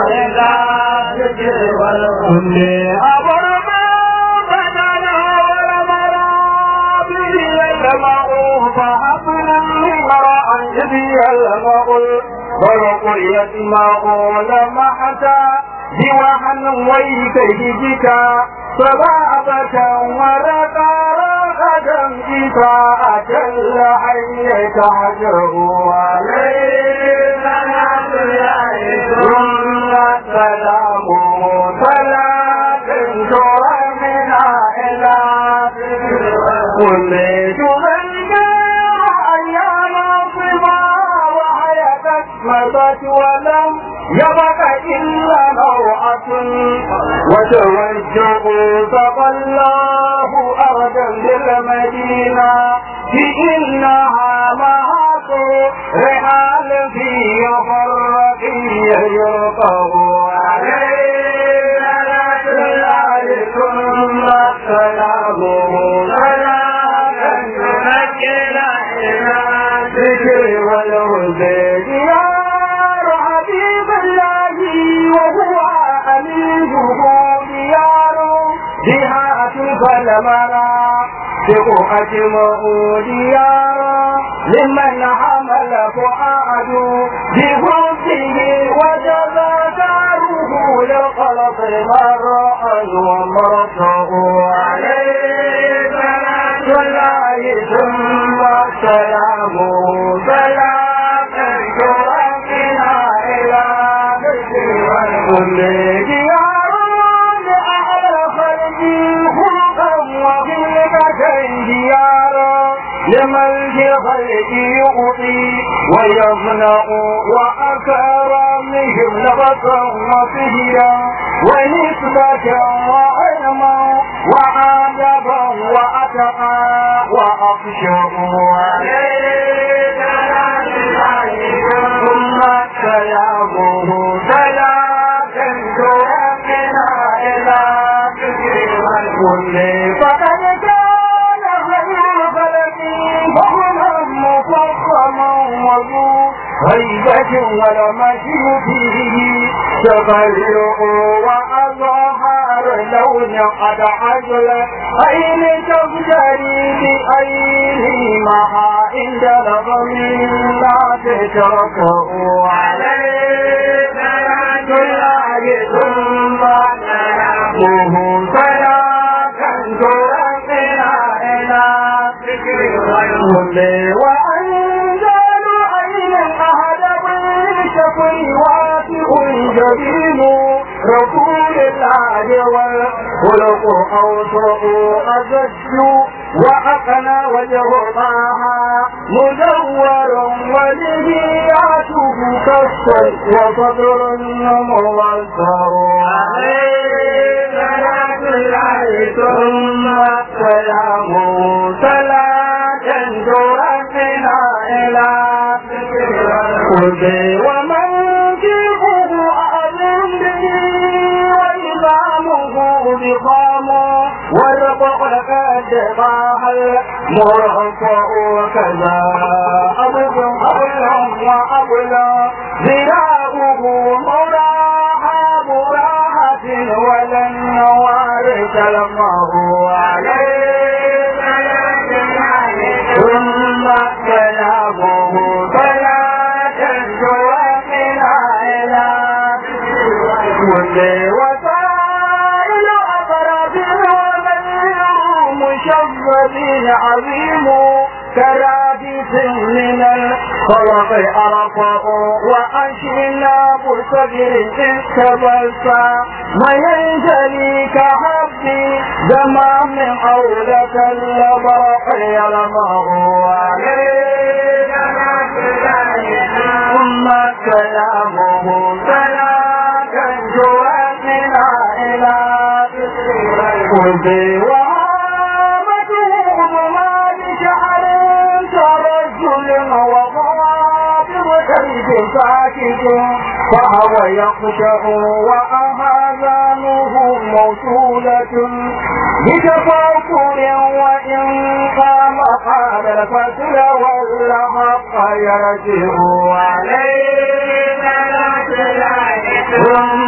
إلى ذكر والكل أمر ما بدنا والمرابي يجمعوا فحفلا امرأ إذ يلمع البرق يسمعون محتا جوحا ويكيدك صبابة ورقا رغدا إساءة الحي تحجر عليه صلاة الله ثم السلام صلاة ترمنا إلى كل من أيام صبا وحياتك مضت ولم يبق إلا نوعة وتوجهوا فقالله أرضا للمدينة بإنها مهات رحال في فرق يرقب عليه صلاة الله ثم سلامه صلاة تمكن إلى ذكر والهدى ديار حبيب الله وهو أمينه ديار بها فلمنا أجمعوا ديارا لمن حمل فؤاد بحبه وجب داره للخلق مرأى ومرته عليه صلاة الله ثم سلامه سلاما تركنا إلى ذكر كل ديار لأهل خلقي خلقا وخلقة ديارا لمن في خلق يعطي ويمنع وأكرمهم نبتا وفهيا ونسبة وعلما وعادبا وأتقى وأخشع عليه ثم سلامه سلاة تركنا إلى كل فقد كان خير خلق فهما مفخما وذو هيبة ولمشي فيه تبرع وأظهر لون قد عجل أين تبتلي بأيه معا عند نظم لا تتركه عليه صلاة الله ثم سلامه صلاة ترقنا إلى ذكر الكل وأنزل أين الأهل بالشفي واسع جبين رسول الله والخلق أوسع أزج وأقنى وجه طه مدور ولهياته كالصل وصدر موسر عليه صلاة الله ثم سلامه صلاة تركنا إلى كل ومن جيبه أعلم به وإمامه بقام والرفق قد طاح المرفق وكذا أبد أبلا وأبلا ذراعه مراحة مراحة ولن وارث المه عليه ثم سلامه صلاة تركنا إلى كل وسائل أقرب وغير مشبب عظيم كرادس من الخلق أرفع وأشنا بصدر استبلسا ما ينجلي كحبي زمان من أولة البرق يلمه عليه ثم كلامه سلاة جواتنا إلى كل وهامته ظلمان شعر كرجل وغابر كيف ساكت فهو يخشع وأهانه موصولة بتفاكر وإن قام قال الفتل والحق يرجع عليه ثم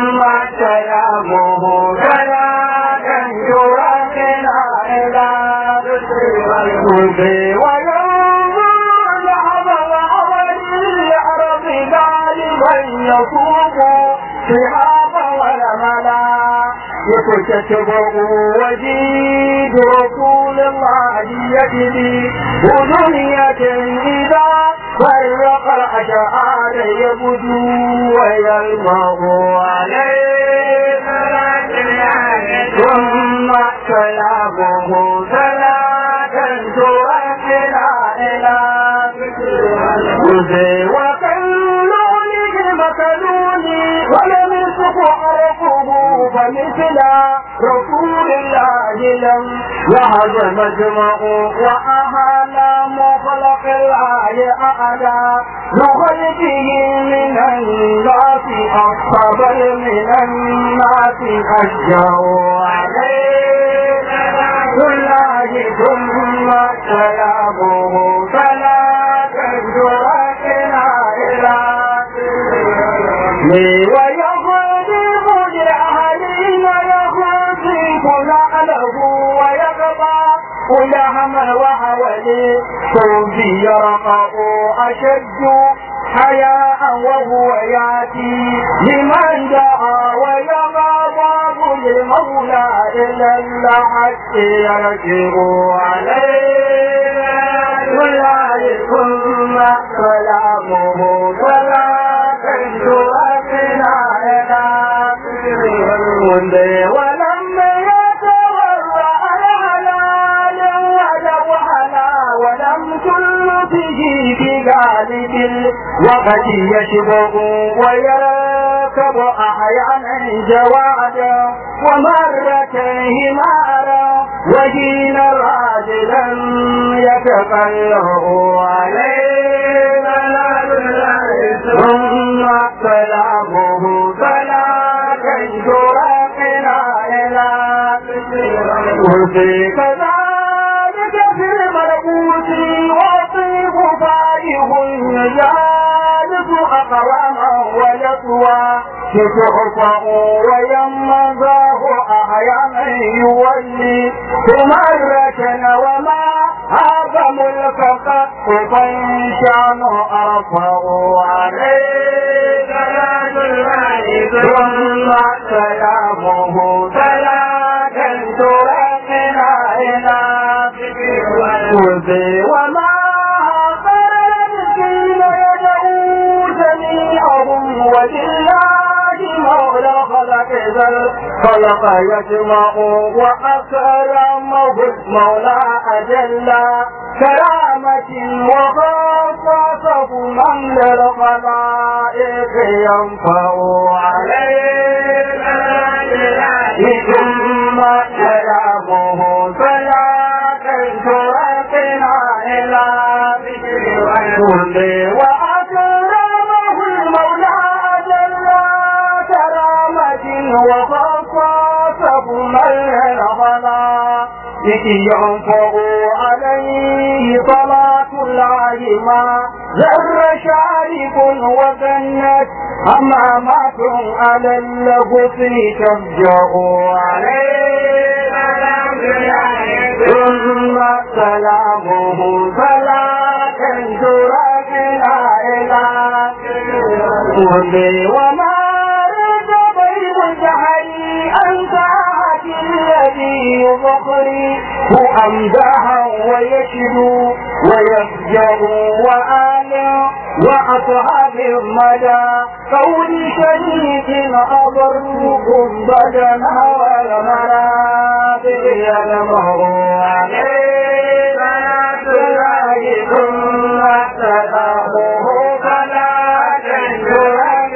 يبي وينظر ذهب الأول العرب غالبا يصوب شهاب والملا يكتشفه وجيد رسول الله يجري ودنية إذا فرق الأشعار يبدو ويلمع عليه ثم كلامه ثلاثا تؤكلا إلى وزي وكلوني مكلوني ولم يسق عرفه فمثل رسول الله لم يهز مجمع وأهل مخلق الله أعلى نخلقه من الناس أصحب من الناس أشجع عليه الله ثم كلامه فلا تجرأنا إلى ويغضب لأهلي ويغضب نعله ويقضى ولهم وحولي صوبي يرقى أشد حياء وهو ياتي لمن دعا ويغضب للمولى إلا الحق يرجع عليه والله ثم كلامه فلا تجرأنا إلى ولما يتورع الحلال ولو حلا ولم كل به بغالب الوقت يشبه ويركب أحيانا جوادا ومرة همارا وحين راجلا يتقلب عليه ثم كلامه فلا تنشرقنا إلى وفي كذلك في الملكوت وطيب فائه يجالس أقواما ويطوى تحفظ ويمضاه أحيانا يولي مرة وما هذا ملك قد شان أرفع عليه ثم كلامه فلا تنترقنا إلى وذي وما الذين يدعو جميعهم ولله مولى خلق ذا الخلق يجمع وأكرمه المولى أجل كرامة وخصصه من للخلائق ينفع عليه ثم كلامه فلا تنشرقنا إلى ذكر وأكرمه المولى جل كرامة وخصصه من الغلا ينفع عليه صلاة الله ما ذر شارب وجنت أمامات على الغصن تفجأ عليه ثم سلامه فلا تنشرقنا إلى وما رد بين الجهل أن ساعة الذي يبقري أمدها ويشدو ويفجر وآل وأصحاب المدى قول شريك أضركم بدنا والمنابر يلمه عليه الله ثم سلامه فلا تنجر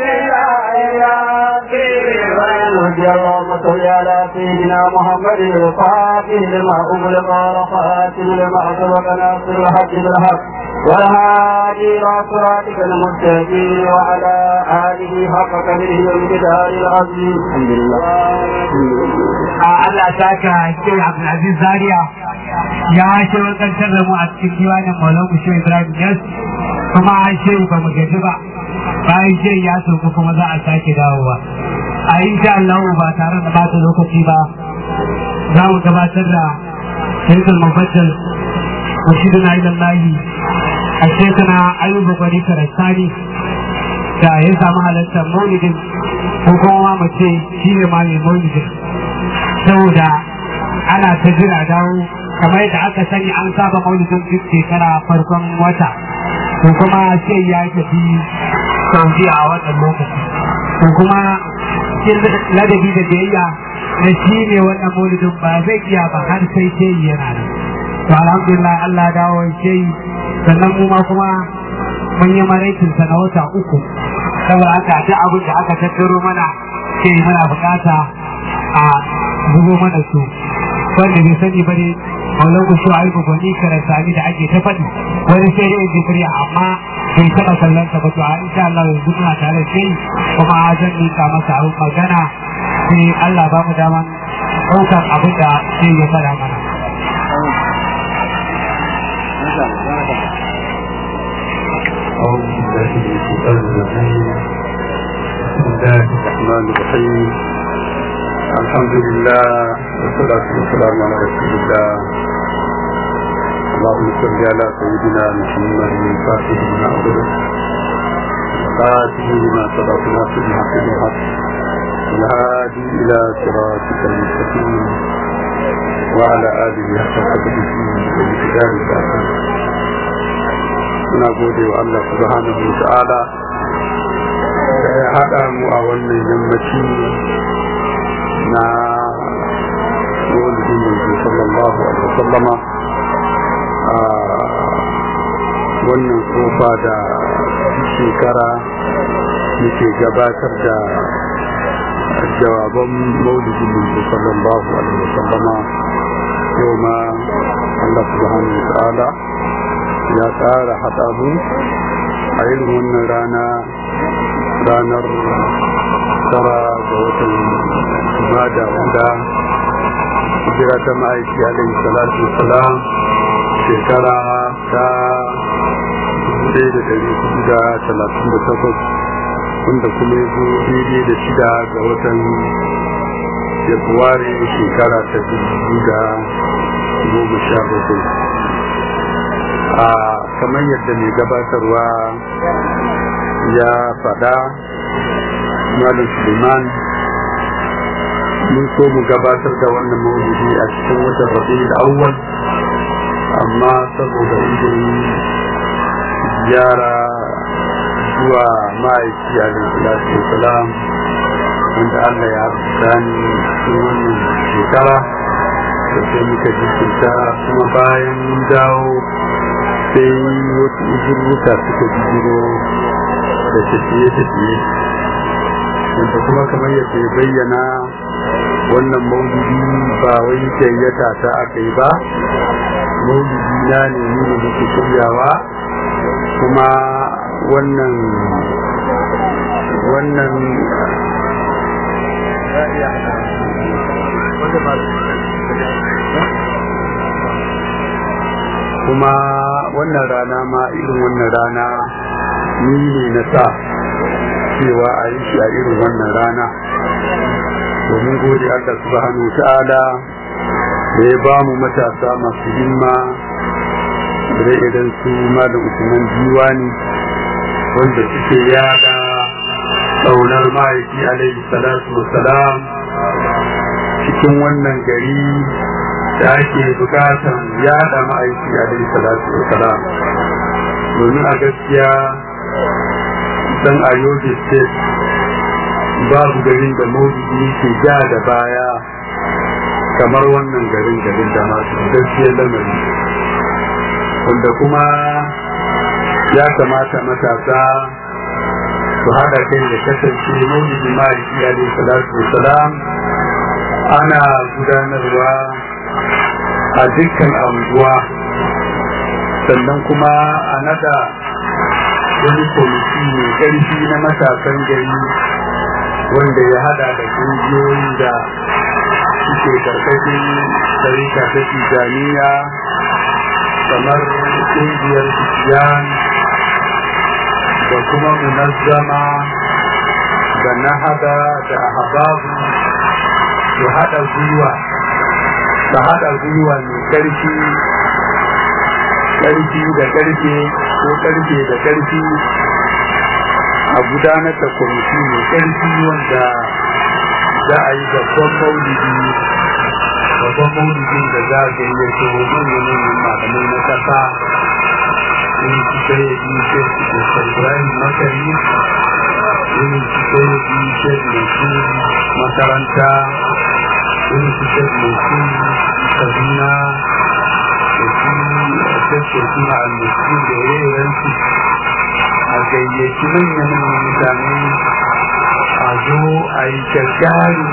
اللهم صل على سيدنا محمد الفاتح لما أغلق والخاتم لما سبق ناصر الحق بالحق والهادي إلى صراطك المستقيم وعلى آله حق قدره والمقدار العظيم الحمد لله Allah saka ke Abdulaziz Zaria ya shewakantar da mu a cikin diwanin Maulan Kushe Ibrahim Yas kuma an ce ba mu gaji ba bayan ce ya sauka kuma za a sake dawowa a insha Allah ba tare da bata lokaci ba za mu gabatar da shirkul mafajjal rashiduna ilallahi a shekana ayuba gwani karastani da ya samu halartar maulidin ko kuma mu ce shi ne ma mai maulidin saboda ana ta jira dawo kamar yadda aka sani an saba maulidin duk shekara farkon wata ko kuma sai ya tafi saudi a wannan lokaci ko kuma cikin ladabi da biyayya na shi ne wannan maulidin ba zai iya ba har sai sai yana nan to alhamdulillah Allah dawo sai sannan mu ma kuma mun yi maraikin sa na wata uku saboda aka ji abin da aka tattaro mana sai muna bukata a zubo mana su wanda bai sani ba ne maulan ku shuwa aiko gwani karasani da ake ta faɗi wani sai dai jibriya amma bai taɓa kallon ta ba to a insha Allah yanzu muna tare da kuma zan nika masa abin magana sai Allah ba mu daman ɗaukar abin da sai ya fara mana. أعوذ بالله من الشيطان الرجيم بسم الله الرحمن الرحيم الحمد لله والصلاة والسلام على رسول الله اللهم صل على سيدنا محمد الفاتح لما أغلق القاتل لما سبق ناصر الحق بالحق الهادي إلى صراطك المستقيم وعلى آله حق قدره ومقداره الآخر muna gode wa Allah subhanahu wa ta'ala da ya haɗa mu a wannan yammaci na maulidin yanzu sallallahu alaihi wasallama a wannan kofa da shekara muke gabatar da jawaban maulidin yanzu sallallahu alaihi wasallama yau ma Allah subhanahu wa ta'ala ya tsara haɗa mu a irin wannan rana ranar tara ga watan da wanda hijira ta ma'aiki alaihi salatu salam shekara ta ɗaya da ɗari hudu da talatin da takwas wanda kuma ya zo daidai da shida ga watan februari shekara ta dubu da goma sha bakwai a kamar yadda mai gabatarwa ya faɗa malam suleiman mun so mu gabatar da wannan maulidi a cikin watan rabi'ul awwal amma saboda uzurin ziyara zuwa ma'aiki alaihi salam wanda Allah ya gani cikin wannan shekara da sai muka jikinta kuma bayan mun dawo sai wasu uzurruka suka bijiro da tafiye-tafiye wanda kuma kamar yadda ya bayyana wannan maulidi ba wai gayyata ta aka yi ba maulidi na ne ni da muke shiryawa kuma wannan wannan kuma wannan rana ma irin wannan rana ni ne na sa cewa a yi shi a irin wannan rana domin gode Allah subhanahu ta'ala da ya ba mu matasa masu himma da idan su malam Usman Diwani wanda suke yada tsaunar ma'aiki alaihi salatu wassalam cikin wannan gari da ake bukatan yada ma'aiki alaihi salatu wassalam domin a gaskiya dan a yobe state babu garin da maulidi ke ja da baya kamar wannan garin garin da masu gaskiyar lamari wanda kuma ya kamata matasa su haɗa kai da kasance maulidi ma'aiki alaihi salatu wassalam ana gudanarwa a dukkan anguwa sannan kuma a nada wani kwamiti mai ƙarfi na matasan gari wanda ya hada da ƙungiyoyi da suke karkashin tarika ta tijaniya kamar ƙungiyar tijan da kuma munazzama da nahada da ahbabu su hada gwiwa ta hada gwiwa mai ƙarfi ƙarfi da ƙarfe ko ƙarfe da ƙarfi a gudanar da kwamiti mai ƙarfi wanda za a yi babban maulidi babban maulidin da za a gayyato manyan malamai na ƙasa irin su sai ya yi shek da ibrahim makari irin su sai ya yi shek mai su makaranta irin su shek mai su kaduna da su shek suna almusu da yayayensu a gayyaci manyan mutane a zo a yi gaggari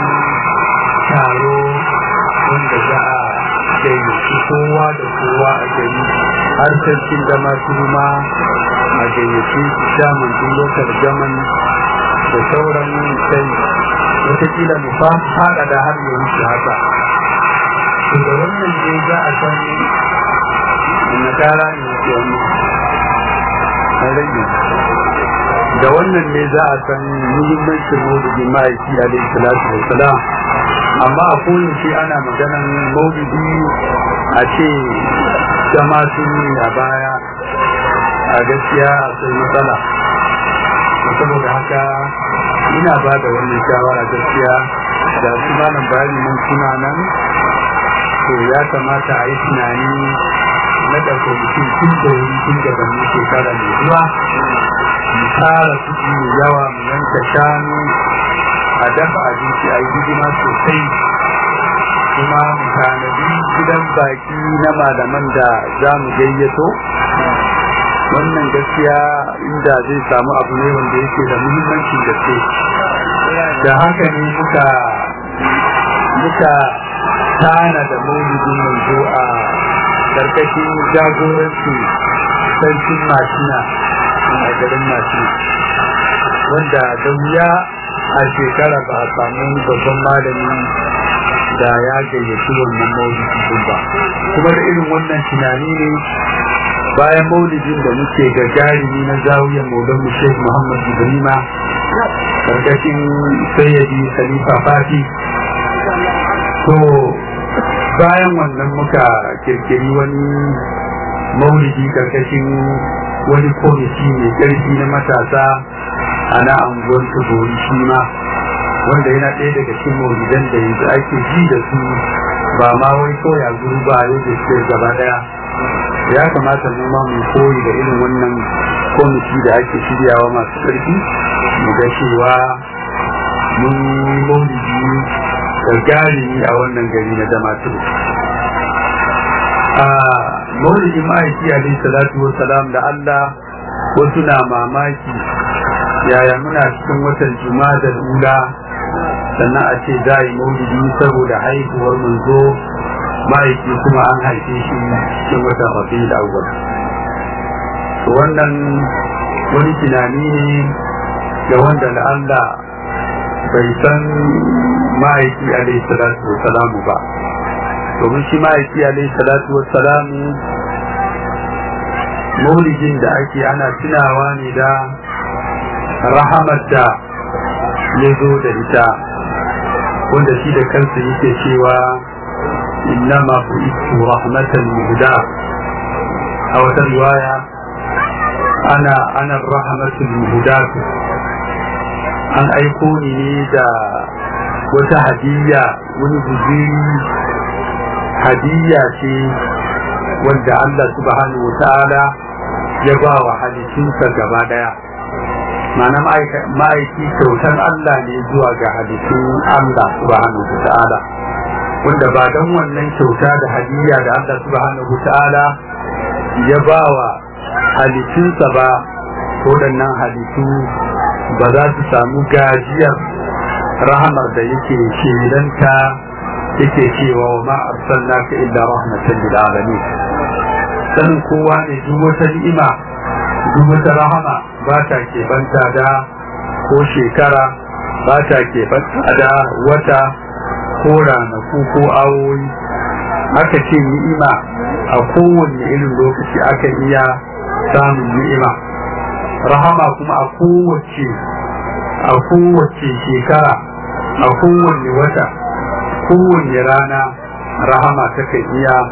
taro wanda za a gayyaci kowa da kowa a gari har sarkin da masu ruma a gayyaci su shaman tun lokar jaman da sauran sai watakila mu fada da har ya wuce haka da wannan ne za a san na tara ne ke wani rage da wannan ne za a san muhimmancin maulidi ma'aiki alaihi salatu wa salam amma a koyaushe ana maganan maulidi a ce jama sun yi a baya a gaskiya akwai matsala saboda haka ina ba da wannan shawara gaskiya da su malam bayani mun suna nan to ya kamata a yi tunani na ɗauka mutum tun da wuri tun da ban shekara mai zuwa mu tara kuɗi mai yawa mu yanka shanu a dafa abinci a yi hidima sosai kuma mu tanadi gidan baki na malaman da za mu gayyato wannan gaskiya inda zai samu abu ne wanda yake da muhimmancin gaske da haka ne muka muka tana da maulidin manzo a karkashin jagoranci sarkin mashina a garin mashina wanda da wuya a shekara ba a samu babban malami da ya gayyaci wannan maulidin ba kuma da irin wannan tunani ne bayan maulidin da muke ga jarumi na zawiyar maulan mu Sheikh Muhammad Ibrahima karkashin sayyidi Khalifa Fati to bayan wannan muka kirkiri wani maulidi karkashin wani komiti mai ƙarfi na matasa a na anguwar tugori shi ma wanda yana ɗaya daga cikin maulidan da yanzu ake ji da su ba ma wai koya guru ba yau da shi gaba ɗaya ya kamata mu ma mu koyi da irin wannan komiti da ake shiryawa masu ƙarfi mu ga cewa mun yi maulidi gagarumi a wannan gari na damaturu a maulidin ma'aiki alaihi salatu salam da Allah wasu na mamaki yaya muna cikin watan juma'a da ula sannan a ce za a yi maulidi saboda haihuwar manzo ma'aiki kuma an haife shi cikin watan rabi da awwal to wannan wani tunani ne ga wanda da Allah bai san ma'aiki alaihi salatu salamu ba domin shi ma'aiki alaihi salatu salamu maulidin da ake ana tunawa ne da rahamar da ya zo da ita wanda shi da kansa yake cewa innama bu'itu rahmatan muhda a wata riwaya ana ana rahmatul muhdatu an aiko ni ne da wata hadiyya wani guziri hadiyya ce wanda Allah subhanahu wa ta'ala ya ba wa halittunsa gaba daya ma'ana ma'aiki kyautar Allah ne zuwa ga halittun Allah subhanahu wa ta'ala wanda ba don wannan kyauta da hadiyya da Allah subhanahu wa ta'ala ya ba wa halittunsa ba waɗannan halittu ba za su samu gajiyar rahamar da yake shelanta yake cewa wa ma arsalnaka illa rahmatan lil alamin sanin kowa ne duk wata ni'ima duk wata rahama ba ta keɓanta da ko shekara ba ta keɓanta da wata ko ranaku ko awoyi aka ce ni'ima a kowane irin lokaci aka iya samun ni'ima rahama kuma a kowace a kowace shekara a kowane wata kowane rana rahama takan iya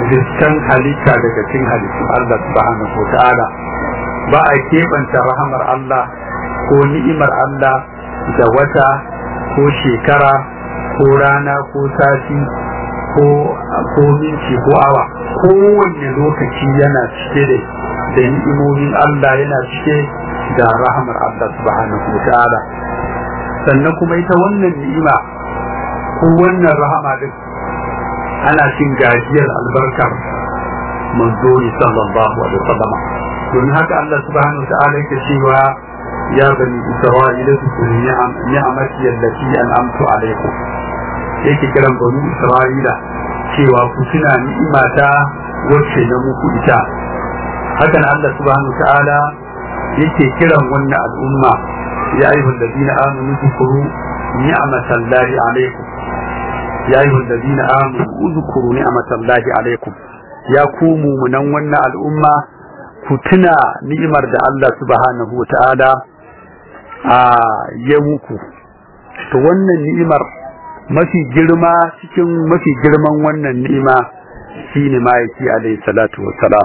riskan halitta daga cikin halittun Allah subhanahu wa ta'ala ba a keɓanta rahamar Allah ko ni'imar Allah da wata ko shekara ko rana ko sati ko ko minti ko awa kowanne lokaci yana cike da da ni'imomin Allah yana cike da rahamar Allah subhanahu wa ta'ala sannan kuma ita wannan ni'ima ko wannan rahama din ana cin gajiyar albarkar manzo sallallahu alaihi wasallam don haka Allah subhanahu ta'ala yake cewa ya bani isra'ila zkuru ni'amati allati an'amtu alaikum yake kiran bani isra'ila cewa ku tuna ni'imata wacce na muku ita hakan Allah subhanahu ta'ala yake kiran wannan al'umma ya ayyuhal ladina amanu zkuru ni'matallahi alaikum ya ayyuhal ladina amanu uzkuru ni'matallahi alaikum ya ku mumunan wannan al'umma ku tuna ni'imar da Allah subhanahu wa ta'ala a ya muku to wannan ni'imar mafi girma cikin mafi girman wannan ni'ima shine ma'aiki alayhi salatu wassalam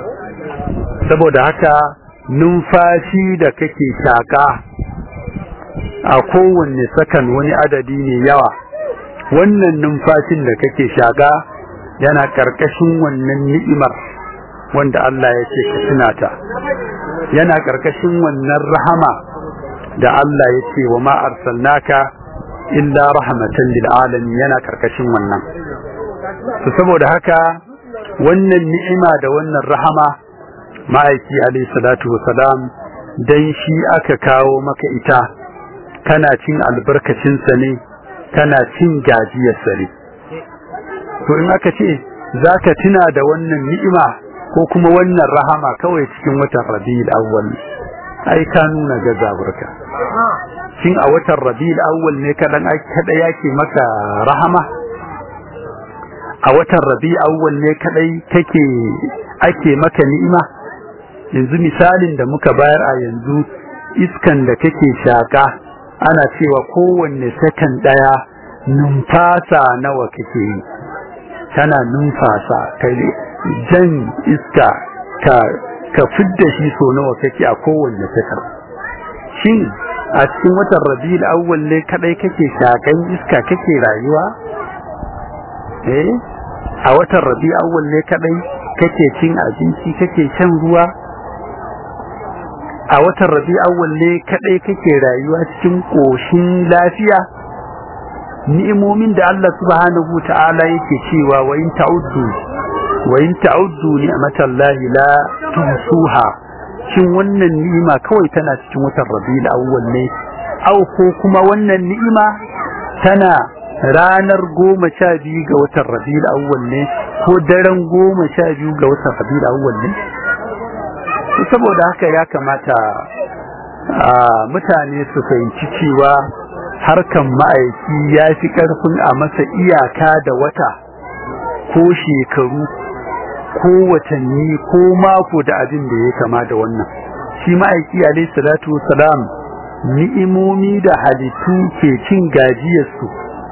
saboda haka numfashi da kake shaka a kowanne sakan wani adadi ne yawa wannan numfashin da kake shaka yana karkashin wannan ni'imar wanda Allah ya ce ka tunata yana karkashin wannan rahama da Allah ya ce wa ma arsalnaka illa rahmatan lil alamin yana karkashin wannan to saboda haka wannan ni'ima da wannan rahama ma'aiki alayhi salatu wasalam dan shi aka kawo maka ita kana cin albarkacin sa ne kana cin gajiyar sa ne to in aka ce zaka tuna da wannan ni'ima ko kuma wannan rahama kawai cikin watan rabi'ul awwal ai ka nuna gazaburka shin a watan rabi'ul awwal ne kadan kada yake maka rahama a watan rabi'ul awwal ne kadai kake ake maka ni'ima yanzu misalin da muka bayar a yanzu iskan da kake shaka ana cewa kowanne sakan daya numfasa nawa kake yi tana numfasa kai jan iska ka ka fidda shi so nawa kake a kowanne sakar shin a cikin watan rabiul awwal ne kadai kake shakan iska kake rayuwa eh a watan rabiul awwal ne kadai kake cin abinci kake shan ruwa a watan rabiul awwal ne kadai kake rayuwa cikin koshin lafiya ni'imomin da Allah subhanahu ta'ala yake cewa wa in ta'uddu wa in ta'uddu ni'matallahi la tuhsuha shin wannan ni'ima kawai tana cikin watan Rabiul Awwal ne au ko kuma wannan ni'ima tana ranar goma sha biyu ga watan Rabiul Awwal ne ko daren goma sha biyu ga watan Rabiul Awwal ne saboda haka ya kamata mutane su fahimci cewa harkan ma'aiki ya fi ƙarfin a masa iyaka da wata ko shekaru ko watanni ko mako da abin da ya kama da wannan shi ma'aiki alayhi salatu salam ni'imomi da halittu ke cin gajiyarsu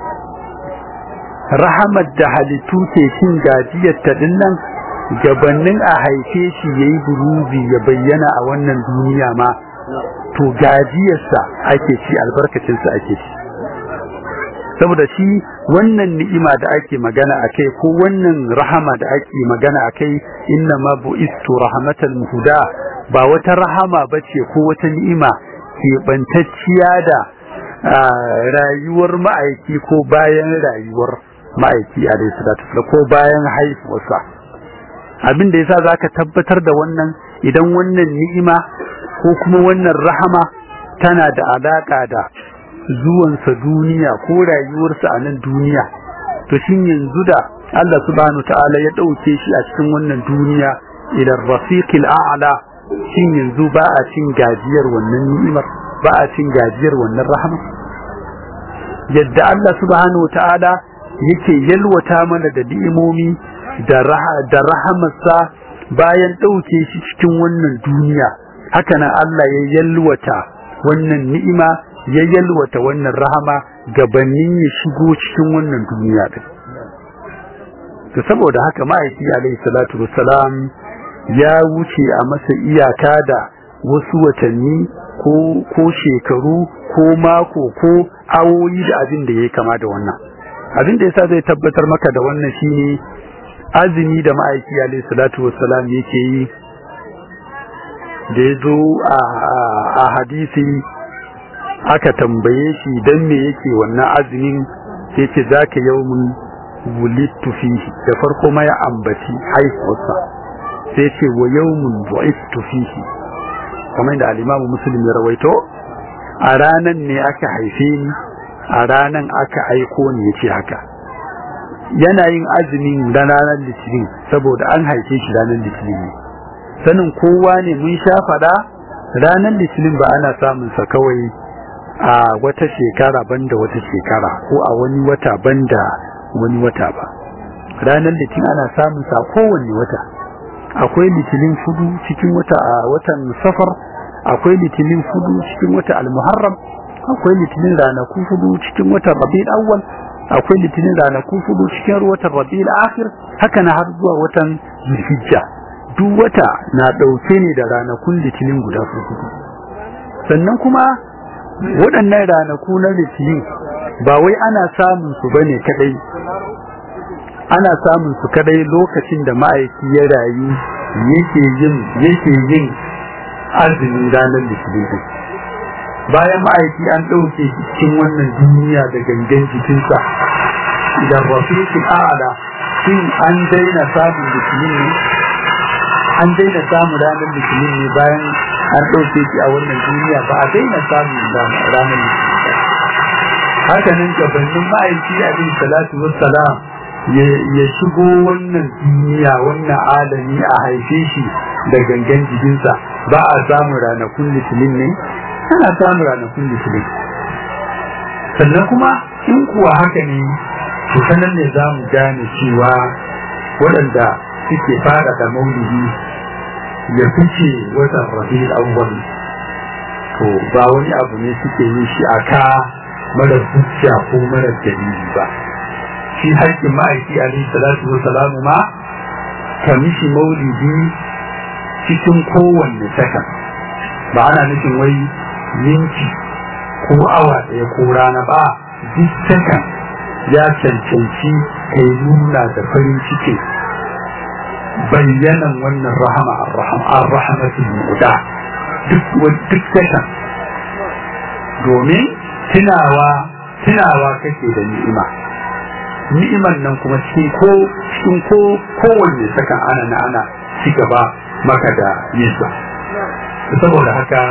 rahamar da halittu ke cin gajiyar ta dinnan gabanin a haife shi yayi buruzi ya bayyana a wannan duniya ma to gajiyarsa ake ci albarkacinsa ake ci saboda shi wannan ni'ima da ake magana akai ko wannan rahama da ake magana akai inna ma bu'istu rahmatal muhda ba wata rahama bace ko wata ni'ima ke bantacciya da rayuwar ma'aiki ko bayan rayuwar ma'aiki alayhi salatu ko bayan haifuwarsa abin da yasa zaka tabbatar da wannan idan wannan ni'ima ko kuma wannan rahama tana da alaka da zuwansa duniya ko rayuwarsa a nan duniya to shin yanzu da Allah subhanahu ta'ala ya dauke shi a cikin wannan duniya ila rafiqil a'la shin yanzu ba a cin gajiyar wannan ni'imar ba a cin gajiyar wannan rahama yadda Allah subhanahu ta'ala yake yalwata mana da ni'imomi da da rahamarsa bayan dauke shi cikin wannan duniya haka nan Allah ya yalwata wannan ni'ima ya yalwata wannan rahama gabanin ya shigo cikin wannan duniya din to saboda haka ma'aiki alaihi salatu wassalam ya wuce a masa iyaka da wasu watanni ko ko shekaru ko mako ko awoyi da abin da ya kama da wannan abin da yasa zai tabbatar maka da wannan shine azumi da ma'aiki alaihi salatu wassalam yake yi da ya zo a hadisi aka tambaye shi dan me yake wannan azumin sai ce zaka yawmun wulittu fihi da farko ma ya ambaci haihuwarsa sai ce wa yawmun bu'ittu fihi kamar da al-Imam Muslim ya rawaito a ranan ne aka haife ni a ranan aka aiko ni yace haka yana yin azumin da ranar litinin saboda an haife shi ranar litinin ne sanin kowa ne mun sha fada ranar litinin ba ana samun sa kawai a wata shekara banda wata shekara ko a wani wata banda wani wata ba ranar litinin ana samun sa kowanne wata akwai litinin fudu cikin wata a watan safar akwai litinin fudu cikin wata almuharram akwai litinin ranaku fudu cikin watan rabi'ul awwal akwai litinin ranaku fudu cikin watan rabi'ul akhir haka na har zuwa watan zulhijja duk wata na dauke ne da ranakun litinin guda fudu sannan kuma waɗannan ranaku na litinin ba wai ana samun su bane kadai ana samun su kadai lokacin da ma'aiki ya rayu yake yin yake yin azumin ranar litinin bayan ma'aiki an ɗauke cikin wannan duniya da gangan jikinsa da rafiqul a'la shin an daina samun litinin ne an daina samun ranar litinin ne bayan an ɗauke shi a wannan duniya ba a daina samun ranar litinin haka nan gabanin ma'aiki abin salatu wassalam ya shigo wannan duniya wannan alami a haife shi da gangan jikinsa ba a samun ranakun litinin ne ana samun ranakun litinin sannan kuma in kuwa haka ne to sanan ne za mu gane cewa waɗanda suke fara da maulidi ya fice watan rabi'ul awwal to ba wani abu ne suke yin shi a ka mara hujja ko mara dalili ba shi haƙƙin ma'aiki alaihi salatu wa salamu ma ka mishi maulidi cikin kowanne sakan ba ana nufin wai minti ko awa ɗaya ko rana ba duk sakan ya cancanci kai nuna da farin ciki bayyanan wannan rahama ar-rahmatul muda duk duk sakan domin tunawa tunawa kake da ni'ima ni'iman nan kuma cikin ko cikin ko kowanne sakan ana na ana ci gaba maka da yinsa saboda haka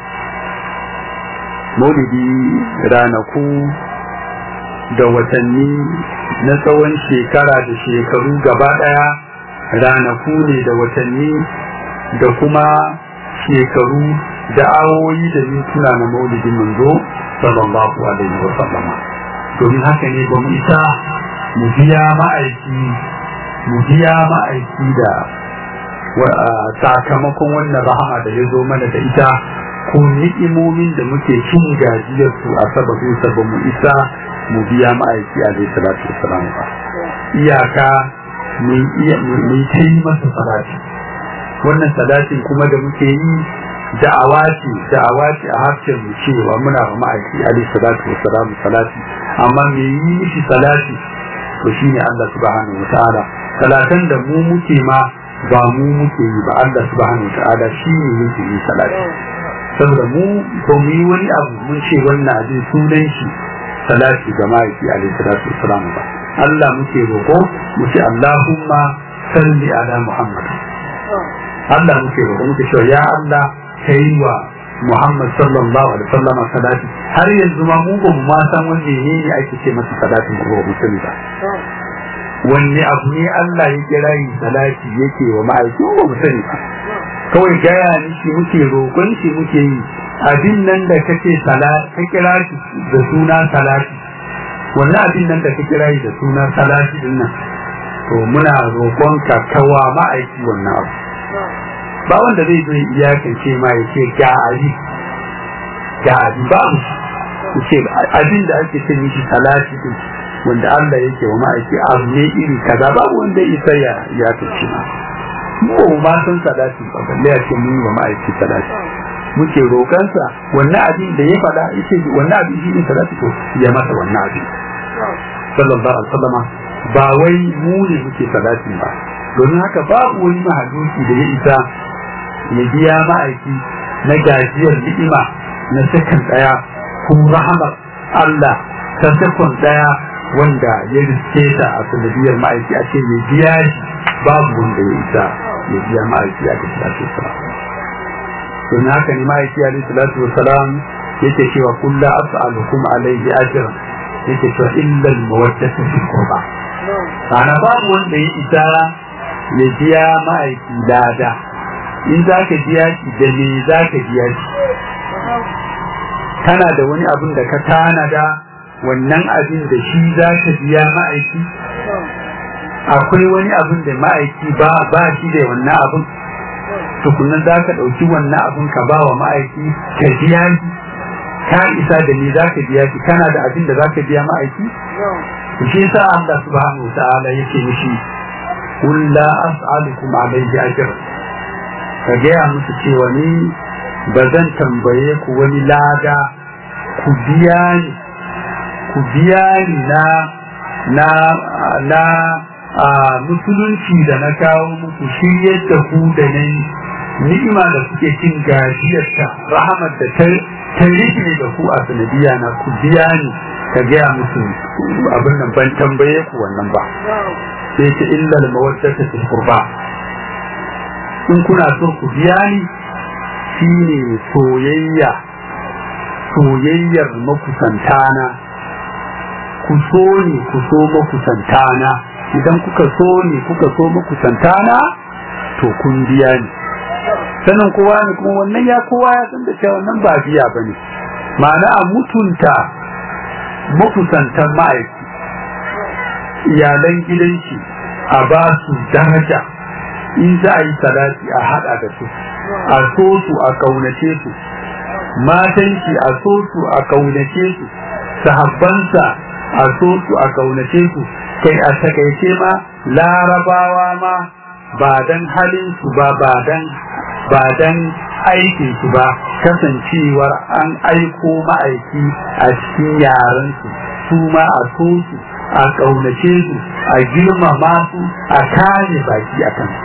maulidi ranaku da watanni na tsawon shekara da shekaru gaba daya ranaku ne da watanni da kuma shekaru da awoyi da mintuna na maulidin manzo sallallahu alaihi wa sallama domin haka ne ba mu isa mu biya ma'aiki mu biya ma'aiki da sakamakon wannan rahama da ya zo mana da ita ko ni'imomin da muke cin gajiyar su a sababin sa ba mu isa mu biya ma'aiki a zai salatu wasalam ba iyaka mu ta yi masa salati wannan salatin kuma da muke yi da'awa ce da'awa ce a harshen mu cewa muna ba ma'aiki alaihi salatu wasalam salati amma me yi mishi salati to shine Allah subhanahu wataala salatan da mu muke ma ba mu muke yi ba Allah subhanahu wataala shine yake yi salati saboda mu ba mu yi wani abu mun ce wannan abin sunan shi salati ga ma'aiki alaihi salatu wasalam ba Allah muke roƙo mu ce Allahumma salli ala Muhammad Allah muke roƙo muke cewa ya Allah kai wa Muhammad sallallahu alaihi wasallam salati har yanzu ma mu ba mu ma san wanne ne ne ake ce masa salatin ko ba sani ba wanne abu ne Allah ya kira yi salati yake wa ma'aikin ba mu sani ba kawai gaya ni shi muke roƙon shi muke yi abin nan da kake salati ka kira shi da suna salati wannan abin nan da ka kira shi da suna salati din nan to muna roƙon ka kawa ma'aiki wannan abu ba wanda zai zo iyakance ma ya ce ga abi ga abi ba mu ce abin da ake ce mishi salati din wanda Allah yake wa ma'aiki abu ne iri kaza babu wanda isa ya ya tace ma mu ma san salati ba balle ya ce mun wa ma'aiki salati muke roƙansa wannan abin da ya faɗa yace wannan abin shi ne salati to ya masa wannan abin sallallahu alaihi wasallama ba wai mu ne muke salati ba domin haka babu wani mahaluki da ya isa ya biya ma'aiki na gajiyar ni'ima na sakan daya ko rahamar Allah ta sakon daya wanda ya riske ta a sanadiyar ma'aiki a ce ya biya shi babu wanda ya isa ya biya ma'aiki a salatu wasalam don haka ne ma'aiki a salatu wasalam yake cewa kullu as'alukum alayhi ajran yake cewa illa al-mawaddatu fil qurba ana babu wanda ya isa ya biya ma'aiki lada in za ka biya shi da me za ka biya shi kana da wani abin da ka tanada wannan abin da shi za ka biya ma'aiki akwai wani abin da ma'aiki ba ba shi da wannan abin tukunan za ka ɗauki wannan abin ka ba wa ma'aiki ka biya shi ka isa da me za ka biya shi kana da abin da za ka biya ma'aiki shi yasa Allah subhanahu wa ta'ala yake mishi قل لا أسألكم عليه أجر ka gaya musu cewa ni ba zan tambaye ku wani lada ku biya ni ku biya ni na na na a musulunci da na kawo muku shiryar da ku da na ni'ima da kuke cin gajiyarta rahamar da ta ta rike da ku a sanadiya na ku biya ni ka gaya musu abin nan ban tambaye ku wannan ba sai ta illa al-mawaddata fil qurba in kuna so ku biya ni shine soyayya soyayyar makusantana ku so ni ku so makusantana idan kuka so ni kuka so makusantana to kun biya ni sanin kowa ne kuma wannan ya kowa ya san da cewa wannan ba biya bane ma'ana a mutunta makusantan ma'aiki iyalan gidanki a ba su daraja in za a yi salati a haɗa da su a so su a ƙaunace su matanki a so su a ƙaunace su sahabbansa a so su a ƙaunace su kai a takaice ma larabawa ma ba dan halin su ba ba dan ba dan aikin su ba kasancewar an aiko ma'aiki a cikin yaran su su ma a so su a ƙaunace su a girmama su a kare baki a kan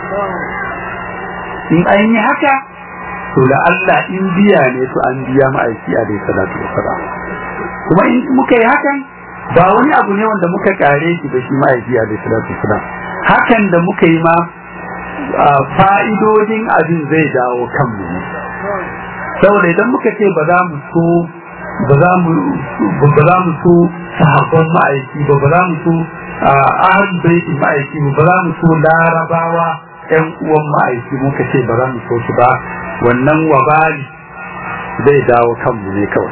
in an yi haka to da Allah in biya ne to an biya ma'aiki a dai salatu wasalam kuma in muka yi hakan ba wani abu ne wanda muka kare shi da shi ma'aiki a dai salatu wasalam hakan da muka yi ma fa'idodin abin zai dawo kanmu ne saboda idan muka ce ba za mu so ba za mu ba za mu so sahabban ma'aiki ba ba za mu so ahal baitin ma'aiki ba ba za mu so larabawa yan uwan ma'aiki muka ce ba za mu so su ba wannan wabali zai dawo kanmu ne kawai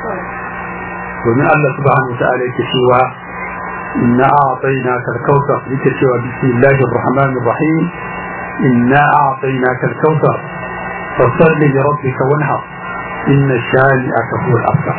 domin Allah subhanahu wa ta'ala yake cewa inna a'tainaka al-kautsar yake cewa bismillahir rahmanir rahim inna a'tainaka al-kautsar fasalli li rabbika wanhar inna shani'aka huwa al-abtar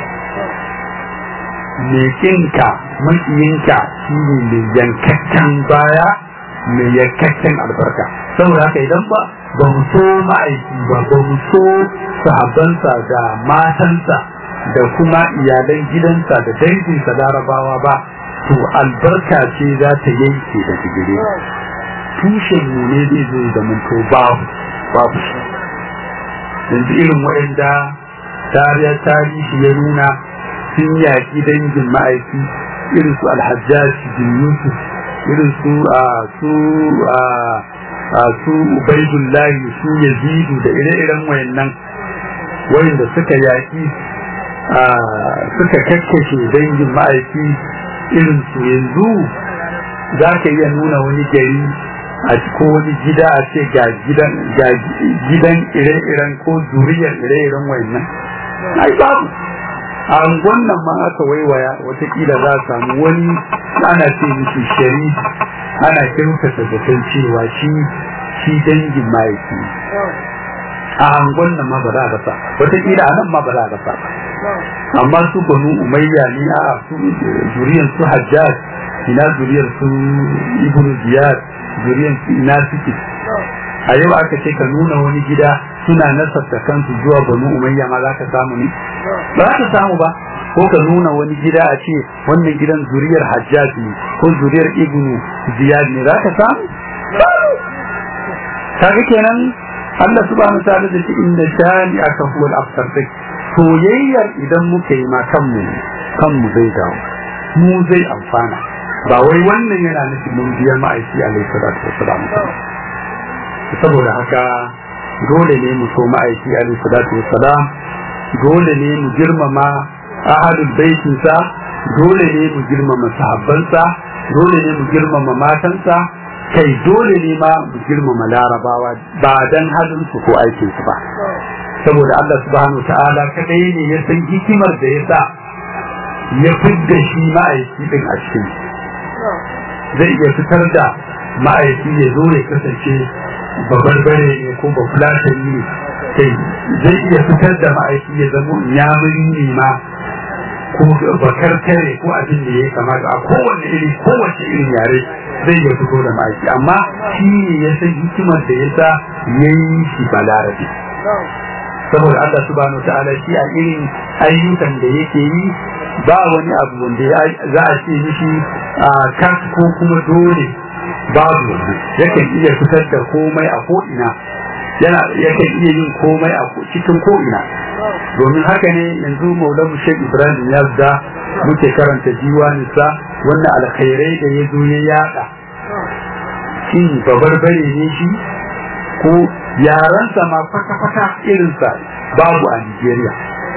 mekinka makiyinka shi ne mai yankakken baya mai yankakken albarka saboda haka idan ba ba mu so ma'aiki ba ba mu so sahabbansa da matansa da kuma iyalan gidansa da danginsa larabawa ba to albarka ce za ta yanke da digire tushen mu ne zai zo da to babu babu yanzu irin waɗanda tariya tarihi ya nuna sun yaƙi dangin ma'aiki irin su alhajjaj bin yusuf irin su a su a su ubaidullahi su yazidu da ire-iren wayannan wayanda suka yaƙi suka kakkashe dangin ma'aiki irin su yanzu za ka iya nuna wani gari a ko wani gida a ce ga gidan ire-iren ko zuriyar ire-iren wayannan ai babu a wannan ma aka waiwaya watakila za a samu wani ana ce mishi shari ana kyautata zaton cewa shi shi dangin mahaifi a angon nan ma ba za a rasa watakila a nan ma ba za a rasa amma su banu umayya ne a su zuriyan su hajjaj ina zuriyar su ibnu ziyad zuriyar su ina suke a yau aka ce ka nuna wani gida suna nasarta kansu zuwa banu umayya ma za ka samu ne ba za ka samu ba ko ka nuna wani gida a ce wannan gidan zuriyar hajjaj ne ko zuriyar ibnu ziyad ne za ka samu kaga kenan Allah subhanahu wa ta'ala da shi inda shani aka huwa al-afsar soyayyar idan muka yi ma kanmu kanmu zai dawo mu zai amfana ba wai wannan yana nufin mun biya ma'aiki alaihi salatu wassalam saboda haka dole ne mu so ma'aiki alaihi salatu wassalam dole ne mu girmama ahadul baitinsa dole ne mu girmama sahabbansa dole ne mu girmama matansa kai dole ne ma mu girmama larabawa ba dan halin su ko aikin su ba saboda Allah subhanahu ta'ala kadai ne ya san hikimar da ya sa ya fidda shi ma'aiki din a cikin zai iya fitar da ma'aiki ya zo ya kasance babarbare ne ko bafulatani ne kai zai iya fitar da ma'aiki ya zama yamuri ne ma ko bakar tare ko abin da ya kamata a kowane iri kowace irin yare zai iya fito da ma'aiki amma shi ne ya san hikimar da ya sa ya yi shi balarabe saboda Allah subhanahu wa ta'ala shi a irin ayyukan da yake yi ba wani abu wanda za a ce mishi a kan ko kuma dole babu wannan yakan iya fitar da komai a ko'ina yana yakan iya yin komai a cikin ko'ina domin haka ne yanzu maulan shek ibrahim ya da muke karanta diwaninsa wannan alkhairai da ya zo ya yada shin babarbare ne shi ko yaransa ma kwata-kwata irinsa babu a nigeria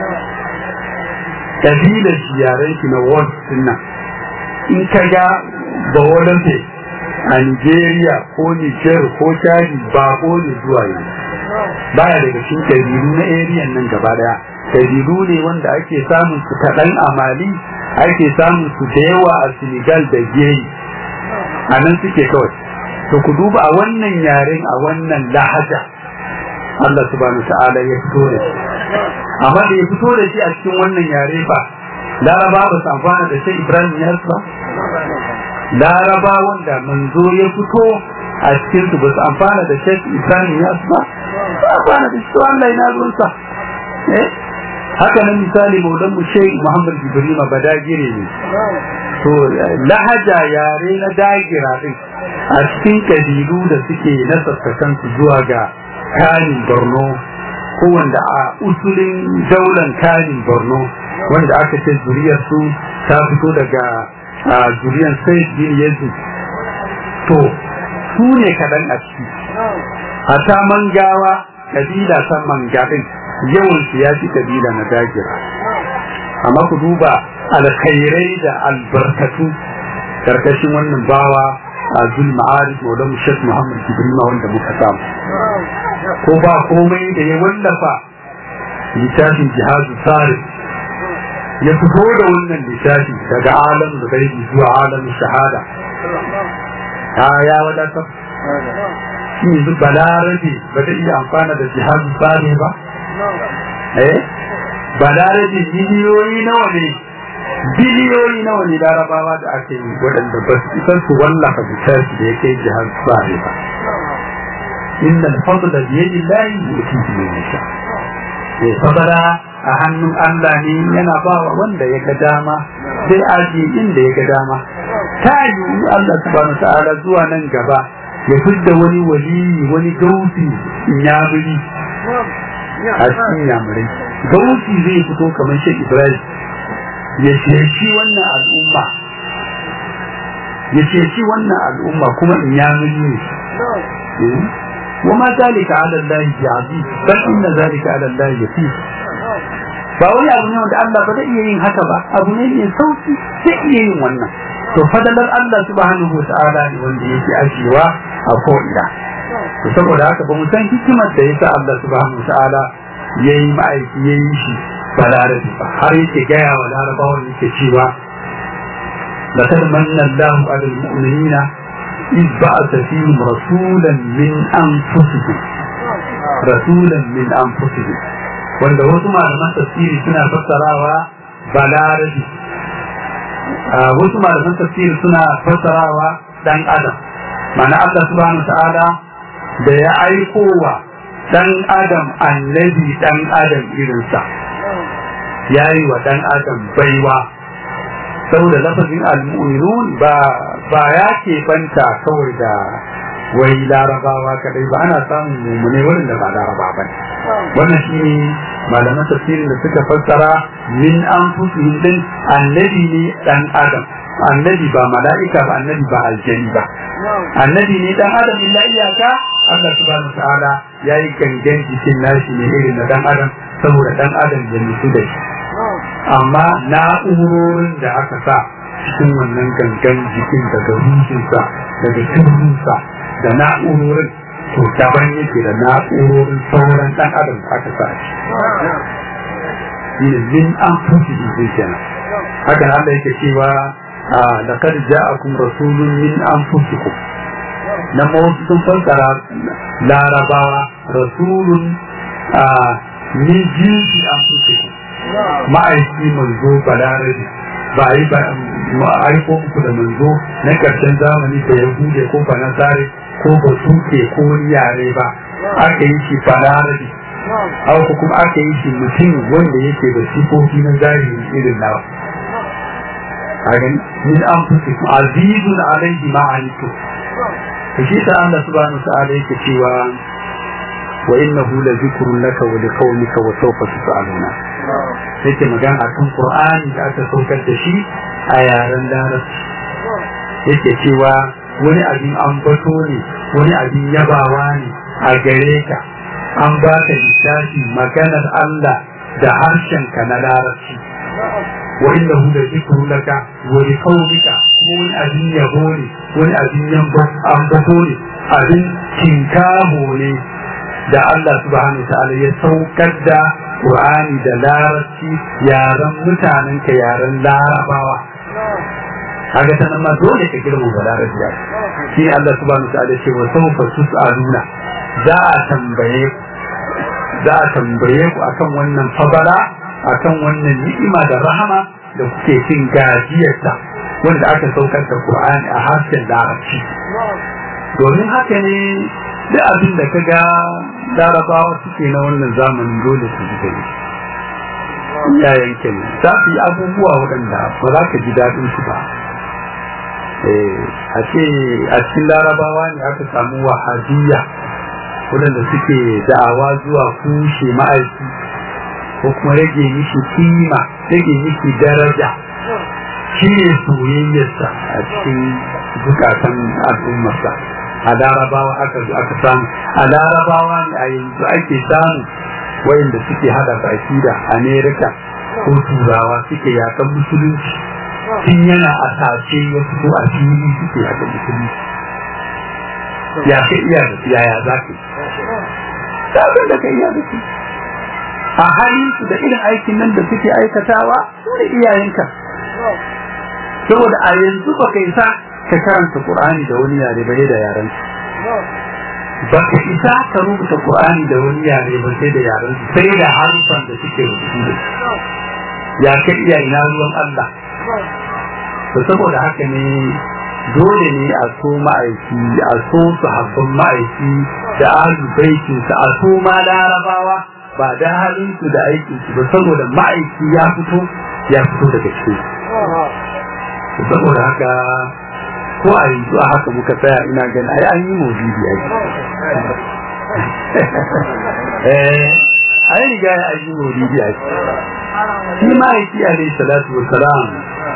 kabilar shi yaren shi na world nan in ka ga bawalanfe a nigeria ko niger ko chadi bako ne zuwa yanzu baya daga cikin kabilu na area nan gaba daya kabilu ne wanda ake samun su kaɗan a mali ake samun su da yawa a senegal da geri a nan suke kawai to ku duba a wannan yaren a wannan lahaja Allah subhanahu ta'ala ya fito da shi amma da ya fito da shi a cikin wannan yare ba laraba ba su amfana da shi ibrahim ya ba laraba wanda manzo ya fito a cikin su ba su amfana da shi ibrahim ya ba su amfana da shi Allah ya ruwansa eh haka nan misali maulan mu shai muhammad jibrima badagire ne to lahaja yare na dagira din a cikin kabilu da suke nasarta kansu zuwa ga kanin borno ko wanda a usulin daular kanin borno wanda aka ce zuriyar su ta fito daga zuriyar sai bin yesu to su ne kaɗan a ciki a ta mangawa kabila ta mangadin yawan su ya fi kabila na dagira amma ku duba alkhairai da albarkatu karkashin wannan bawa a zul ma'arif maulan shek muhammad jibrima wanda muka samu ko ba komai da ya wallafa littafin jihadu tsari ya fito da wannan littafi daga alam da gaibi zuwa alam shahada ta ya wadata shi yanzu balarabe ba zai iya amfana da jihadu tsari ba eh balarabe miliyoyi nawa ne biliyoyi nawa ne larabawa da ake yi waɗanda ba su isan su wallafa littafi da ya kai jihar tsari ba inna al-fadla bi yadi Allah yutihi man yasha eh fadala a hannun Allah ne yana ba wa wanda ya ga dama sai aji inda ya ga dama ta yi Allah subhanahu ta'ala zuwa nan gaba ya fidda wani wali wani gausi inyamuri a cikin yamurai gausi zai fito kamar shi Ibrahim ya shi wannan al'umma ya shi wannan al'umma kuma inyamuri ne وما ذلك على الله بعزيز بل إن ذلك على الله يسير ba wani abu ne wanda Allah ba zai iya yin haka ba abu ne mai sauki zai iya yin wannan to fadalar Allah subhanahu wata'ala ne wanda yake ajewa a ko'ina to saboda haka ba mu san hikimar da yasa Allah subhanahu wata'ala ya yi ma'aiki ya yi shi balarabi ba har yake gaya wa larabawan yake cewa لقد من الله على المؤمنين إذ بعث فيهم رسولا من أنفسهم رسولا من أنفسهم wanda wasu malaman tafsiri suna fassarawa balarabi wasu malaman tafsir suna fassarawa dan adam mana Allah subhanahu ta'ala da ya aikowa dan adam annabi dan adam irinsa ya yi wa dan adam baiwa saboda lafazin al-mu'minun ba ba ya ke banta kawai da wai larabawa kadai ba ana samun mumune wurin da ba laraba ba wannan shi ne malaman tafsirin da suka fassara min anfusihim din annabi ne dan adam annabi ba mala'ika ba annabi ba aljani ba annabi ne dan adam illa iyaka Allah subhanahu ta'ala yayi gangan jikin nashi ne irin na dan adam saboda dan adam ya mutu da shi amma na'urorin da aka sa cikin wannan gangan jikin daga ruhinsa daga kirrinsa da na'urorin to daban yake da na'urorin sauran dan adam da aka sa shi min an fusi zai kenan hakan Allah yake cewa laqad ja'akum rasulun min anfusikum nan ma wasu sun fassara larabawa rasulun min jinsi anfusikum ma'aiki manzo balarabi ba a yi ba aiko muku da manzo na karshen zamani da ya bude ko ba na tsare ko ba suke ko yare ba aka yi shi balarabi haka kuma aka yi shi mutum wanda yake da sifofi na zahiri irin nawa hagan min an fusi azizun alaihi ma'anitu to shi ta Allah subhanahu ta'ala yake cewa wa innahu la zikrun laka wa liqaumika wa sawfa tus'aluna yake magana akan Qur'ani da aka saukar da shi a yaren Larabci yake cewa wani abin ambato ne wani abin yabawa ne a gare ka an ba ka littafi maganar Allah da harshenka na Larabci wa innahu la zikru laka wa liqaumika wani abin yabo ne wani abin ambato ne abin tinkaho ne da Allah subhanahu wa ta'ala ya saukar da Qur'ani da larabci yaren mutanen ka yaren larabawa kaga ta nan ma dole ka girma da larabci shi Allah subhanahu wa ta'ala ce wa sawfa tus'aluna za a tambaye za a tambaye ku akan wannan fabara akan wannan ni'ima da rahama da kuke cin gajiyarta wanda aka saukar da Qur'ani a harshen larabci domin haka ne duk abin da ka ga larabawa suke na wannan zamanin dole su ji gani iyayen kenan za su yi abubuwa waɗanda ba za ka ji daɗin su ba a ce a cikin larabawa ne aka samu wahabiyya waɗanda suke da'awa zuwa kushe ma'aiki ko kuma rage mishi kima rage mishi daraja shi ne soyayyarsa a cikin zukatan al'ummarsa a larabawa aka zo aka samu a larabawa ne a yanzu ake samu wayanda suke hada baki da amerika ko turawa suke yakan musulunci tun yana a sace ya fito a fili suke yakan musulunci ya ka iya da yaya za ka yi sabon da ka iya da su a halin su da irin aikin nan da suke aikatawa su ne iyayenka saboda a yanzu ba ka isa ka karanta Qur'ani da wani yare ba da yaren ba ka isa ka rubuta Qur'ani da wani yare ba sai da yaren sai da harufan da suke rubutu da ya ka iya ina ruwan Allah to saboda haka ne dole ne a so ma'aiki a so sahabban ma'aiki da ahlul baitin sa a so ma larabawa ba da halin su da aikin su ba saboda ma'aiki ya fito ya fito daga cikin saboda haka ko a yanzu a haka muka tsaya ina gani ai an yi maulidi ai eh ai riga ya yi maulidi ai shi ma yake alaihi salatu wa salam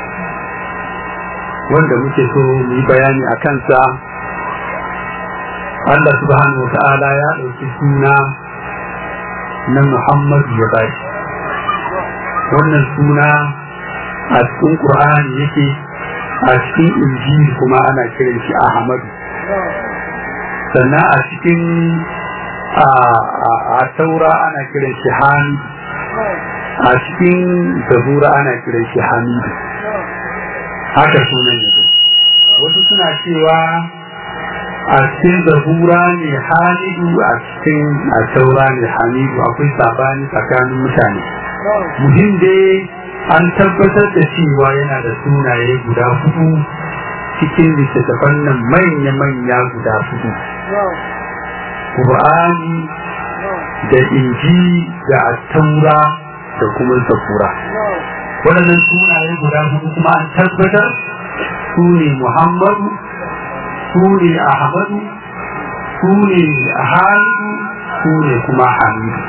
wanda muke so mu yi bayani a kansa Allah subhanahu wa ta'ala ya ɗauki suna na Muhammadu ya bashi wannan suna a cikin Qur'ani yake a cikin injil kuma ana kiran shi ahmadu sannan a cikin a taura ana kiran shi hamidu a cikin zabura ana kiran shi hamidu haka sunan yake wasu suna cewa a cikin zabura ne hamidu a cikin a taura ne hamidu akwai sabani tsakanin mutane muhim dai an tabbatar da cewa yana da sunaye guda hudu cikin littattafan nan manya-manya guda hudu Qur'ani da inji da attaura da kuma zabura waɗannan sunaye guda hudu kuma an tabbatar su ne muhammadu su ne ahmadu su ne halidu su ne kuma hamidu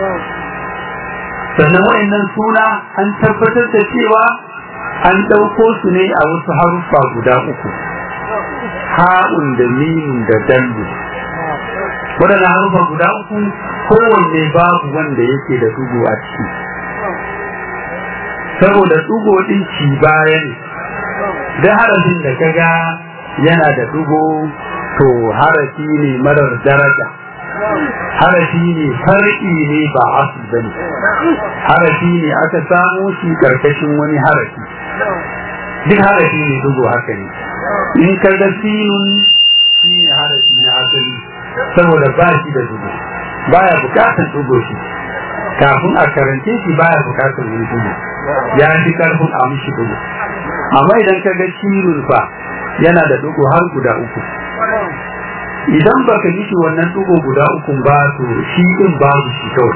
sannan waɗannan suna an tabbatar da cewa an ɗauko su ne a wasu haruffa guda uku ha'un da mimin da dallu waɗannan haruffa guda uku kowanne babu wanda yake da dugu a ciki saboda dugo ɗin ci baya ne da harafin da kaga yana da dugo to harafi ne marar daraja harafi ne far'i ne ba asu bane harafi ne aka samo shi karkashin wani harafi duk harafi ne dugo haka ne in ka ga sinun shi ne harafi na asali saboda ba shi da dugo baya bukatar dugo shi kafin a karance shi baya bukatar wani dugo ya fi karfin a mishi dugo amma idan ka ga sinun fa yana da dugo har guda uku idan baka mishi wannan dugo guda uku ba to shi din babu shi kawai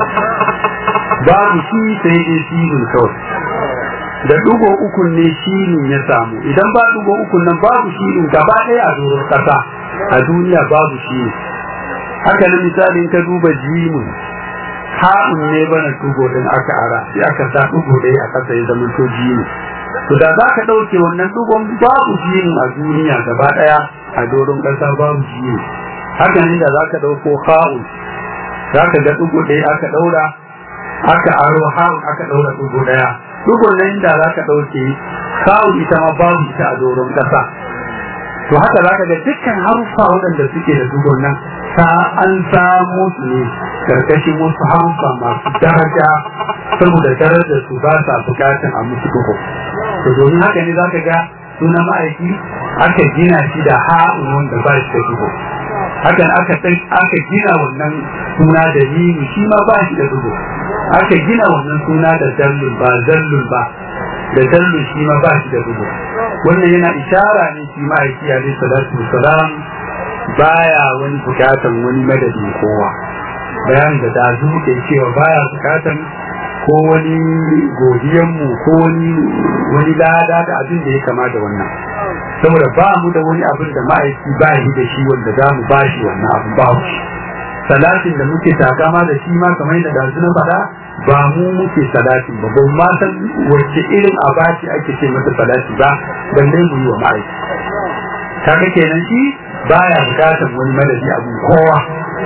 babu shi sai dai sinun kawai da dugo uku ne shinin ya samu idan ba dugo uku nan babu shinin gaba ɗaya a doron ƙasa a duniya babu shi haka na misalin ka duba jimin ha'un ne bana dugo din aka ara sai aka sa dugo ɗaya a ƙasa ya zama to jimin to da za ka ɗauke wannan dugon babu jimin a duniya gaba ɗaya a doron ƙasa babu jimin haka ne da za ka ɗauko ha'un za ka ga dugo ɗaya aka ɗaura aka aro ha'un aka ɗaura dugo ɗaya dugun nan da za ka ɗauke kawo ita ma babu ita a doron ƙasa to haka za ka ga dukkan haruffa waɗanda suke da dugun nan ta an samo su ne karkashin wasu haruffa masu daraja saboda darajar su ba sa bukatan a musu duhu to domin haka ne za ka ga suna ma'aiki aka gina shi da ha'un wanda ba shi da duhu hakan aka aka gina wannan suna da yini shi ma ba shi da duhu aka gina wannan suna da dallun ba zallun ba da dallun shi ma ba shi da dubu wannan yana ishara ne shi ma'aiki alaihi salatu wasalam baya wani bukatan wani madadin kowa bayan da da ke cewa baya bukatan ko wani godiyanmu ko wani wani lada da abin da ya kama da wannan saboda ba mu da wani abin da ma'aiki ba yi da shi wanda za mu ba shi wannan abin ba shi salatin da muke takama da shi ma kamar yadda dazu na faɗa ba mu muke salatin ba ban ma san wacce irin abaci ake ce mata salati ba balle mu yi wa ma'aiki kaga kenan shi baya bukatar wani madadi abu kowa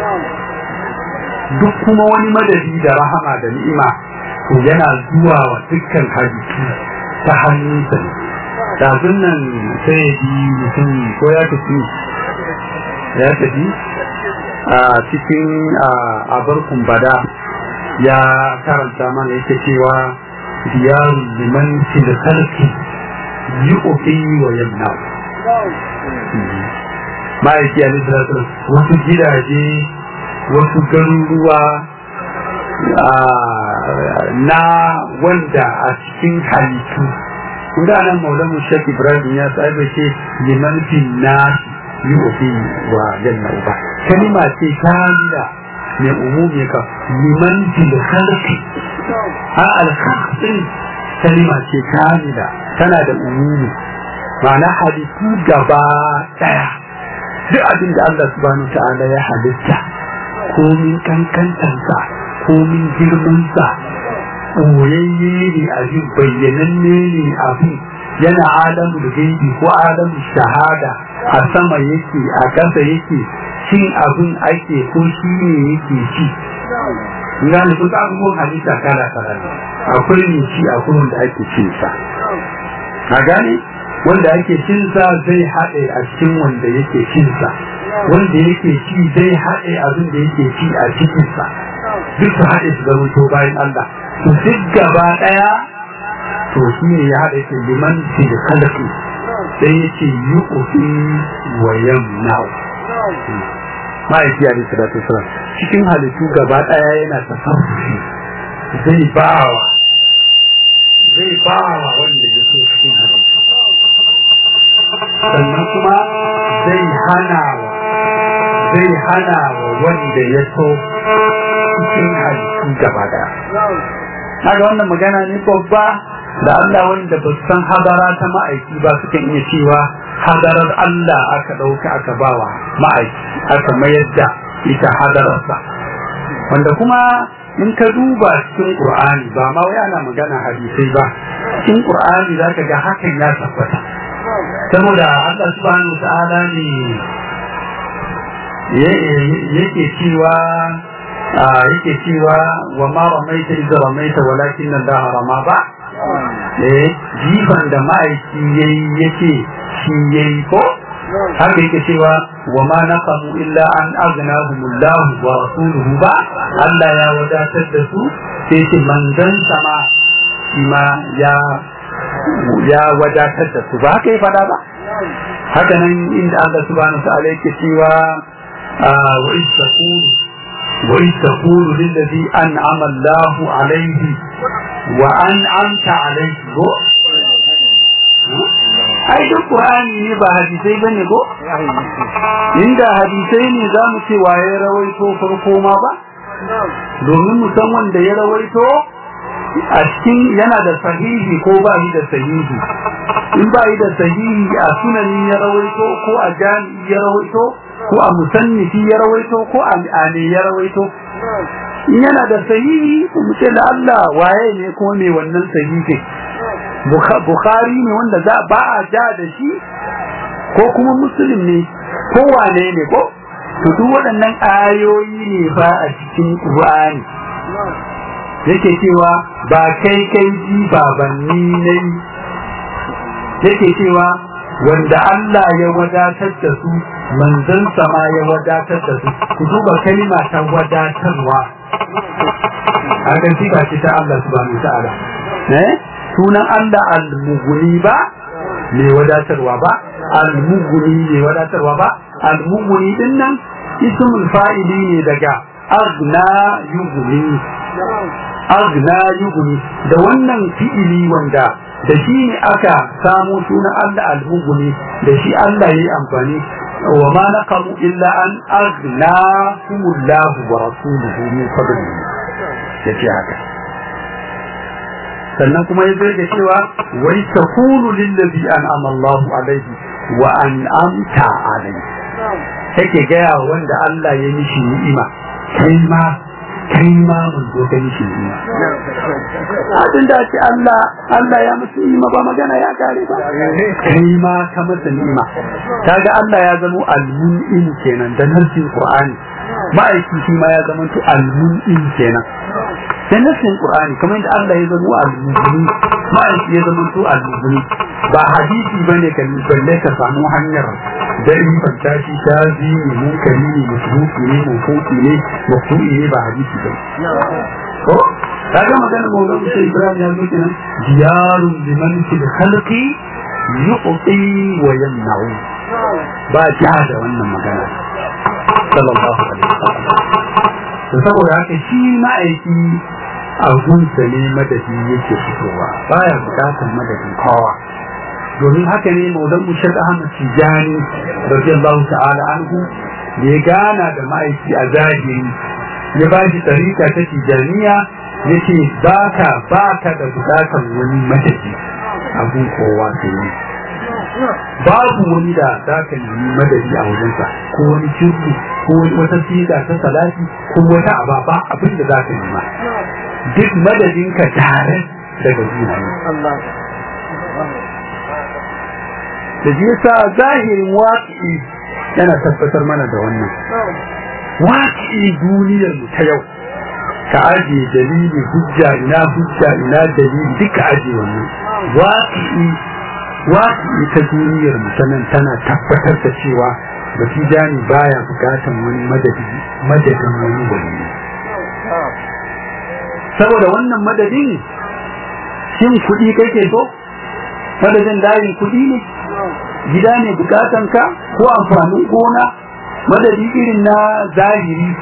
duk kuma wani madadi da rahama da ni'ima to yana zuwa wa dukkan halittu ta hannunsa ne dazun nan sai yi mutum ko ya tafi ya tafi a cikin abarkun bada ya karanta mana yake cewa diyarun liman fil khalqi yu'ti wa yamna ma'aiki alaihi salatu wasu gidaje wasu garuruwa na wanda a cikin halittu kuma nan maulamu shek ibrahim ya tsaye ce liman fil nasi yu'ti wa yamna ba kalima ce kamila mai umumi ka liman fil khalqi a al khalqi kalima ce kamila tana da umumi ma'ana halittu gaba daya duk abin da Allah subhanahu ta'ala ya halitta komin kankantansa komin girmansa ɓoyayye ne abin bayyananne ne abin yana alamul gaibi ko alamul shahada a sama yake a ƙasa yake cin abin ake ko shi ne yake ci gane kusa abubuwan halitta kala kala ne akwai ne ci akwai wanda ake cin sa a gane wanda ake cin sa zai haɗe a cikin wanda yake cin sa wanda yake ci zai haɗe abin da yake ci a cikin sa duk su haɗe su zama to bayan Allah to duk gaba ɗaya to shi ne ya haɗe su liman fi da kalafi sai yake yi ƙofi wa yamna'u ma'aiki a da salatu cikin halittu gaba ɗaya yana tasarrufi zai bawa zai ba wa wanda ya so cikin halittu sannan kuma zai hana wa zai hana wa wanda ya so cikin halittu gaba daya kaga wannan magana ne babba da Allah wanda ba su san hadara ta ma'aiki ba sukan iya cewa hadarar Allah aka ɗauka aka bawa ma'aiki aka mayar da ita hadararsa wanda kuma in ka duba cikin Qur'ani ba ma wai ana magana hadisai ba cikin Qur'ani zaka ga hakan ya tabbata saboda Allah subhanahu ta'ala ne yake cewa yake cewa wa ma ramaita idza ramaita walakin Allah rama ba eh jifan da ma'aiki yayi yake shi yayi ko haka yake cewa wa ma naqamu illa an aghnahumullah wa rasuluhu ba Allah ya wadatar da su sai ce manzon sama shi ma ya ya wadatar da su ba haka ya fada ba haka nan inda Allah subhanahu wa ta'ala yake cewa wa istaqulu wa istaqulu lil ladhi an'ama Allah alayhi wa an'amta alayhi go ai duk Qur'ani ne ba hadisai bane ko inda hadisai ne za mu ce waye rawaito farko ma ba domin mu san wanda ya rawaito a cikin yana da sahihi ko ba shi da sahihi in ba shi da sahihi a sunani ya rawaito ko a jami'i ya rawaito ko a musannifi ya rawaito ko a ne ya rawaito in yana da sahihi mu ce da Allah waye ne ko me wannan sahihi Bukhari ne wanda za ba a ja da shi ko kuma Muslim ne ko wane ne ko to duk waɗannan ayoyi ne fa a cikin Qur'ani yake cewa ba kai kai ji babanni ne yake cewa wanda Allah ya wadatar da su manzon sama ya wadatar da su ku duba kalma ta wadatarwa a kan sifa ce ta Allah subhanahu wa ta'ala eh sunan Allah al-mughni ba mai wadatarwa ba al-mughni mai wadatarwa ba al-mughni din nan ismul fa'ili ne daga agna yughni agna yughni da wannan fi'ili wanda da shi ne aka samu sunan Allah al-mughni da shi Allah yayi amfani wa ma naqamu illa an agna humullahu wa rasuluhu min fadlihi yace haka sannan kuma ya zai da cewa wai takunu lillazi an'ama Allahu alaihi wa an'amta alaihi yake gaya wanda Allah ya mishi ni'ima kai ma kai ma mun zo ka mishi ni'ima abin da ce Allah Allah ya musu ni'ima ba magana ya kare ba kai ma ka masa ni'ima kaga Allah ya zama al-mun'im kenan da narsin Qur'ani ma'aiki shi ma ya zama al-mun'im kenan sai nassin qur'ani kamar yadda Allah ya zama al-mubini ma'aiki ya zama to al-mubini ba hadisi bane kan balle ka samu hanyar da in fanta shi ta zi ne munkari ne musuki ne mufuki ne mufuki ne ba hadisi ba ko kaga magana maulan sai Ibrahim ya zo kenan diyarun liman fil khalqi yuqti wa yamna'u ba ja da wannan magana sallallahu alaihi wasallam saboda haka shi ma'aiki abunsa ne madadi yake fitowa baya bukatar madadin kowa domin haka ne maulan mushad ahmad tijani radiyallahu ta'ala anhu da ya gana da ma'aiki a zahiri ya ba shi tarika ta tijaniya ya ce baka baka da bukatar wani madadi abun kowa sai ne babu wani da za ka nemi madadi a wajensa ko wani shirku ko wani wata siga ta salati ko wata ababa abin da za ka nema duk madadinka tare daga juna ne da ji sa zahirin waƙi yana tabbatar mana da wannan waƙi duniyar mu ta yau ka ajiye dalili hujja ina hujja ina dalili duka ajiye wannan waƙi waƙi ta duniyar mu ta nan tana tabbatar da cewa basijani baya bukatan wani madadi madadin wani wani saboda wannan madadin shin kuɗi kake so madadin dayin kuɗi ne gida ne bukatan ka ko amfanin gona madadi irin na zahiri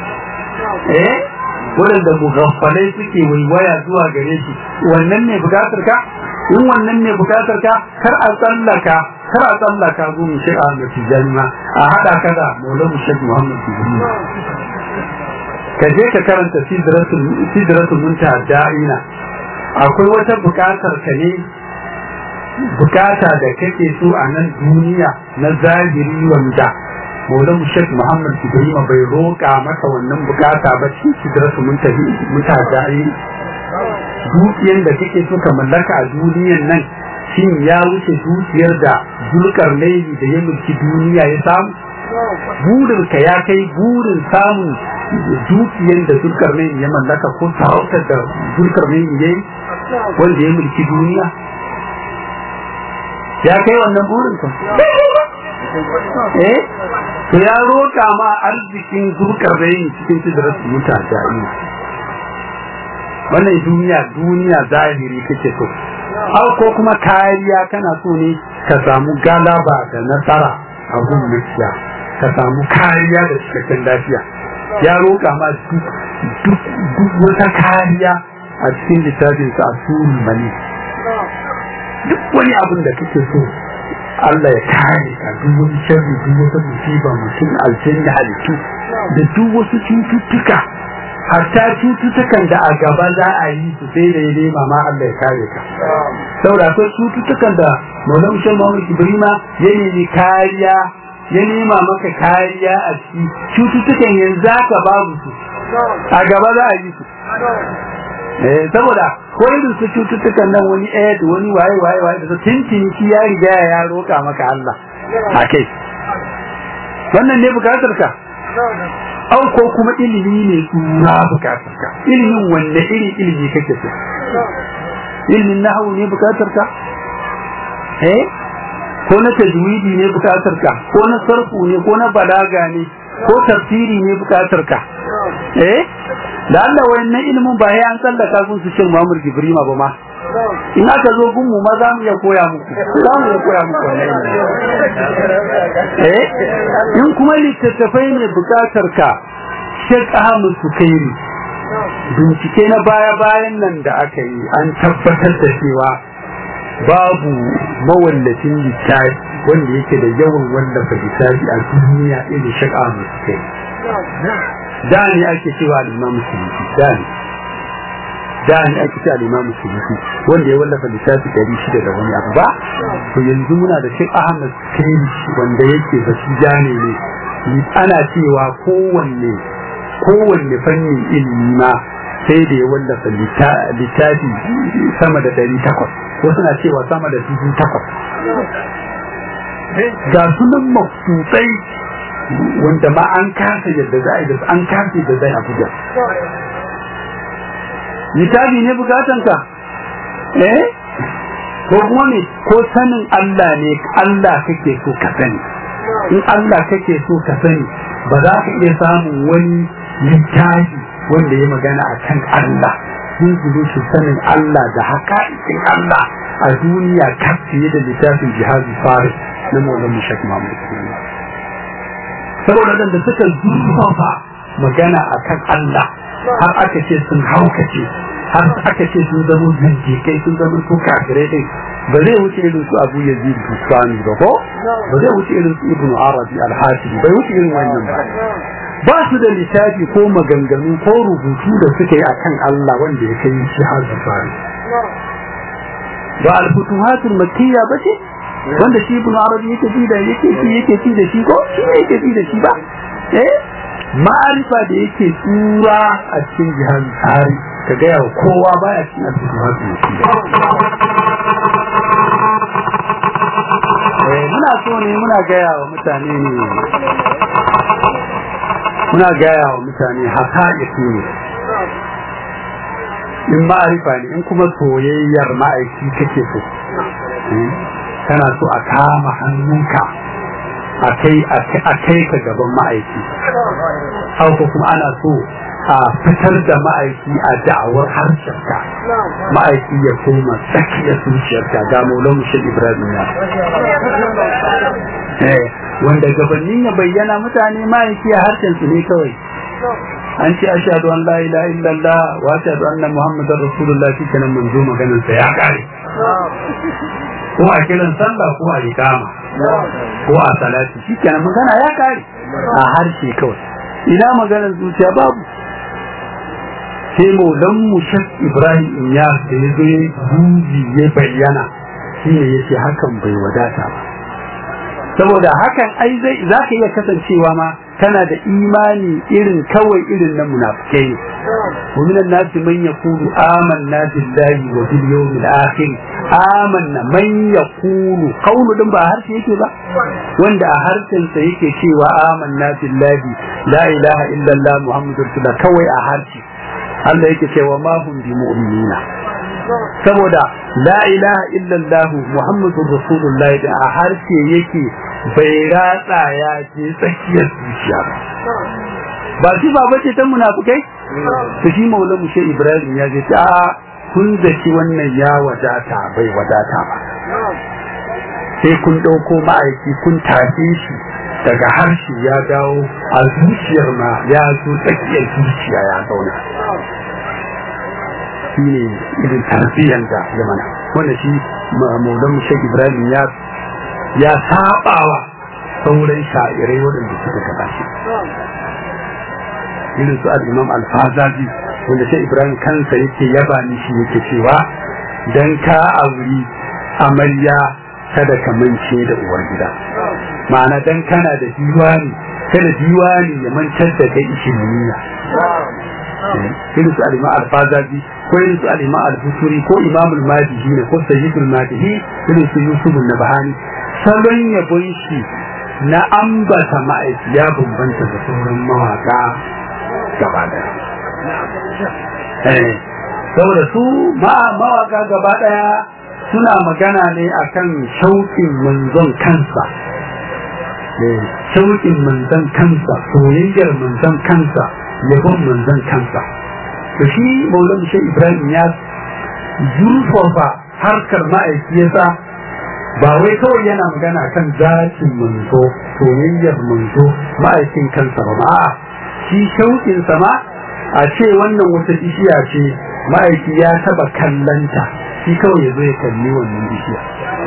eh waɗanda mugaffalai suke waiwaya zuwa gare shi wannan ne bukatar ka in wannan ne bukatar ka kar a tsallaka kar a tsallaka gun shi a mafi jalma a haɗa ka da maulana shek muhammad tijani ka je ka karanta sidratul munta da'ina akwai wata bukatar ka ne bukata da kake so a nan duniya na zahiri wanda maulana shek muhammad tijani bai roƙa maka wannan bukata ba cikin sidratul munta da'ina dukiyar da kake so ka mallaka a duniyan nan shin ya wuce dukiyar da zulkar laifi da ya mulki duniya ya samu burin ka ya kai burin samun dukiyar da zulkar laifi ya mallaka ko sarautar da zulkar laifi ya yi wanda ya mulki duniya ya kai wannan burin ka eh to ya roƙa ma arzikin zulkar laifi cikin sidirar mutane wannan duniya duniya zahiri kake so har ko kuma kariya kana so ne ka samu galaba da nasara a gun mulkiya ka samu kariya da cikakken lafiya ya roƙa ma duk wata kariya a cikin littafin sa asul mani duk wani abin da kake so Allah ya kare ka duk wani sharri duk wata musiba mutum aljanna halittu da duk wasu cututtuka hatta cututtukan da a gaba za a yi su sai da ya nema ma Allah ya kare ka saboda akwai cututtukan da Maulana Mushal Muhammad Ibrahima ya nemi kariya ya nema maka kariya a ciki cututtukan yanzu ka babu su a gaba za a yi su eh saboda ko irin su cututtukan nan wani aid wani waye waye waye da tintin shi ya riga ya roka maka Allah a kai wannan ne bukatar ka au ko kuma ilimi ne na bukatar ka ilimin wanne iri ilimi kake so ilimin nahwu ne bukatar ka eh ko na tajwidi ne bukatar ka ko na sarfu ne ko na balaga ne ko tafsiri ne bukatar ka eh da Allah wayannan ilimin ba ya an sallaka kun su shin Muhammad Gibrima ba ma in aka zo gunmu ma za mu iya koya muku za mu iya koya muku wannan eh in kuma littattafai ne bukatar ka Sheikh Ahmad Sukairi bincike na baya-bayan nan da aka yi an tabbatar da cewa babu mawallafin littafi wanda yake da yawan wallafa littafi a duniya irin Sheikh Ahmad Sukairi da ne ake cewa al-Imam Suyuti da ne da ne ake cewa al-Imam Suyuti wanda ya wallafa littafi ɗari shida da wani abu ba to yanzu muna da Sheikh Ahmad Sukairi wanda yake zaci jane ne ana cewa kowanne kowanne fannin ilimi ma sai da ya wallafa littafi sama da ɗari takwas ko suna cewa sama da dubu takwas ga sunan mafsutsai wanda ma an kasa yadda za a yi an kasa yadda zai abuja littafi ne bukatanka eh ko kuma ne ko sanin Allah ne Allah kake so ka sani in Allah kake so ka sani ba za ka iya samun wani littafi wanda ya magana a kan Allah sun zubo shi sanin Allah da haƙa'iƙin Allah a duniya kaf fiye da littafin jihadi faris na maulan mushak mahmud saboda da suka zurfafa magana a kan Allah har aka ce sun haukace har aka ce sun zama zindikai sun zama ko kafirai din ba zai wuce irin su abu yazid bustani ba ko ba zai wuce irin su ibnu arabi al-hasibi bai wuce irin wannan ba ba su da littafi ko maganganu ko rubutu da suka yi akan Allah wanda ya kai shi har fari ba al-futuhatul makkiyya ba ce wanda shi ibn arabi yake ji da yake ji yake ji da shi ko shi ne yake ji da shi ba eh ma'arifa da yake tsura a cikin jihar tsari ka ga yawa kowa baya cikin al-futuhatul makkiyya eh muna so ne muna gaya wa mutane ne muna gaya wa mutane haƙa'iƙi ne in ma'arifa ne in kuma soyayyar ma'aiki kake so kana so a kama hannunka a kai ka gaban ma'aiki hauka kuma ana so a fitar da ma'aiki a da'awar harshenka ma'aiki ya koma tsakiyar zuciyarka ga maulan shi ibrahim ya wanda gabanin ya bayyana mutane ma'aiki a harshen su ne kawai an ce ashhadu an la ilaha illallah wa ashhadu anna muhammadar rasulullah shi kenan manzo maganar sa ya kare ko a kiran sallah ko a ikama ko a salati shikenan magana ya kare a harshe kawai ina maganar zuciya babu sai maulan mu shak ibrahim inya da ya zo buji ya bayyana shi ne ya ce hakan bai wadata ba saboda hakan ai zai za ka iya kasancewa ma kana da imani irin kawai irin na munafikai ne wa minan nasi man yaqulu amanna billahi wa bil yawmil akhir amanna man yaqulu qawlu din ba harshe yake ba wanda a harshen sa yake cewa amanna billahi la ilaha illallah muhammadur rasulullah kawai a harshe Allah yake cewa ma hum bi mu'minina saboda la ilaha illallah muhammadur rasulullah da a harshe yake bai ratsa ya je tsakiyar zuciya ba ba shi ba bace ta munafukai to shi maulamu shi ibrahim ya ce a kun zaci wannan ya wadata bai wadata ba sai kun ɗauko ma'aiki kun tafi shi daga harshe ya dawo a zuciyar ma ya zo tsakiyar zuciya ya zauna shi ne irin tarbiyyar da ya mana wanda shi maulamu shi ibrahim ya ya sabawa sauran sha'irai waɗanda suka gabashi irin su al-imam al-fazazi wanda sai ibrahim kansa yake yaba ni shi yake cewa dan ka auri amarya kada ka mance da uwar gida ma'ana dan kana da diwani kada diwani ya mancar da kai ishiriniya irin su al-imam al-fazazi ko irin su al-imam al-busuri ko imam al-madihi ne ko sayyidul madihi irin su yusuf an-nabhani salon yabon shi na ambata ma'aiki ya bambanta da sauran mawaka gaba daya saboda su mawaka gaba daya suna magana ne akan shauƙin manzon kansa shauƙin manzon kansa soyayyar manzon kansa yabon manzon kansa to shi maulan shi ibrahim ya zurfafa harkar ma'aiki yasa ba wai kawai yana magana kan zakin manzo soyayyar manzo ma'aikin kansa ba a'a shi shauƙin ma a ce wannan wata bishiya ce ma'aiki ya taba kallanta shi kawai ya zo ya kalli wannan bishiya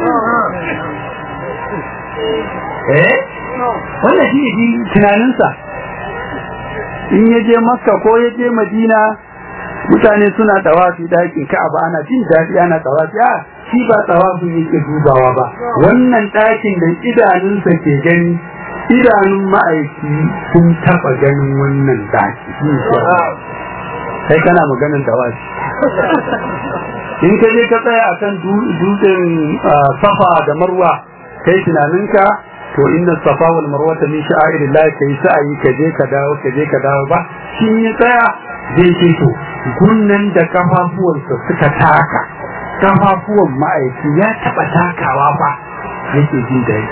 eh wannan shi ne tunaninsa in ya je makka ko ya je madina mutane suna tawafi dakin ka'aba ana jin daɗi ana tawafi a shi ba tawafin yake dubawa ba wannan ɗakin da idanunsa ke gani idanun ma'aiki sun taɓa ganin wannan daki sai kana maganin tawafi in ka je ka tsaya akan dutsen safa da marwa kai tunaninka to inna safa wal marwa ta min sha'airillah kai sa'ayi ka je ka dawo ka je ka dawo ba shi ya tsaya zai ce to gunnan da kafafuwansa suka taka kafafuwan ma'aiki ya taba takawa fa yake jin da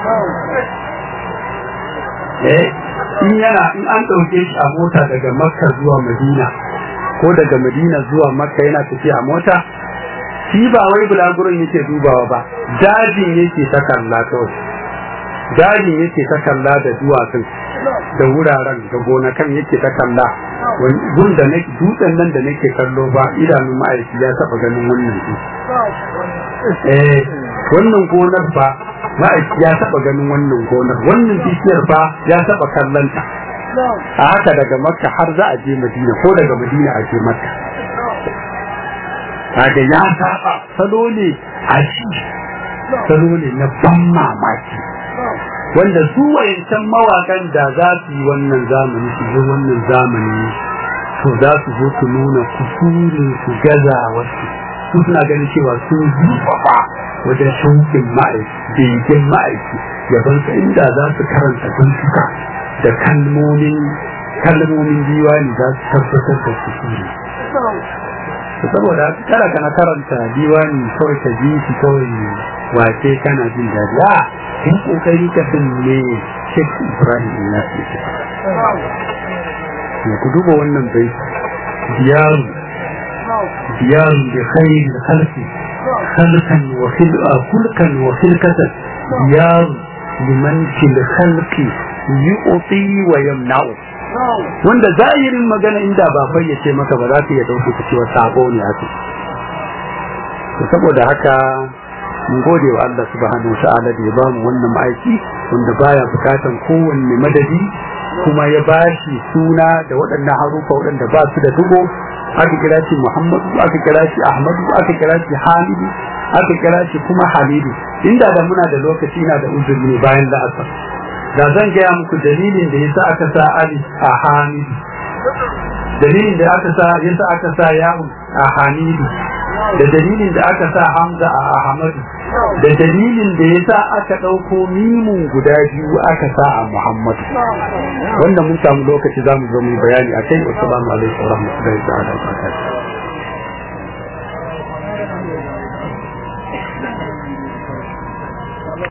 eh in yana in an ɗauke shi a mota daga makka zuwa madina ko daga madina zuwa makka yana tafiya a mota shi ba wai bulaguron yake dubawa ba dajin yake ta kalla kawai dajin yake ta kalla da duwatsun da wuraren da gonakan yake ta kalla gun da nake dutsen nan da nake kallo ba idanun ma'aiki ya taba ganin wannan su eh wannan gonar ba ma'aiki ya taba ganin wannan gonar wannan bishiyar ba ya taba kallanta a haka daga makka har za a je madina ko daga madina a je makka haka ya saba salo ne a shi salo ne na ban mamaki wanda su wayancan mawakan da za su yi wannan zamani su zo wannan zamani to za su zo su nuna kusurin su gaza wasu su suna ganin cewa sun zurfafa wajen shaukin ma'aiki begen ma'aiki yaban sa inda za su karanta bincika da kalmomin kalmomin diwani za su tabbatar da kusuri saboda kada kana karanta diwani kawai ka ji shi kawai wace kana jin daɗi a in kokari ka bin ne Sheikh Ibrahim ya ce ya ku duba wannan bai diyaru diyaru bi khair khalqi khalqan wa khilqa kulkan wa khilqatan diyaru liman fil khalqi yu'ti wa yamna'u wanda zahirin magana inda ba fayyace maka ba za ka iya dauke ka cewa sabo ne haka saboda haka mun gode wa Allah subhanahu wa ta'ala da ya ba mu wannan ma'aiki wanda baya bukatan kowanne madadi kuma ya ba shi suna da waɗannan harufa waɗanda ba su da dugo aka kira shi Muhammadu aka kira shi Ahmadu aka kira shi Hamidu aka kira shi kuma Hamidu inda da muna da lokaci na da uzuri ne bayan la'asar da zan gaya muku dalilin da yasa aka sa Ali a Hamidu dalilin da aka sa yasa aka sa Ya'u a Hamidu da dalilin da aka sa Hamza a Ahmadu da dalilin da ya sa aka ɗauko mimun guda biyu aka sa a Muhammadu wanda mun samu lokaci za mu zo mu bayani a kai wasu alaikum wa rahmatullahi wa barakatuh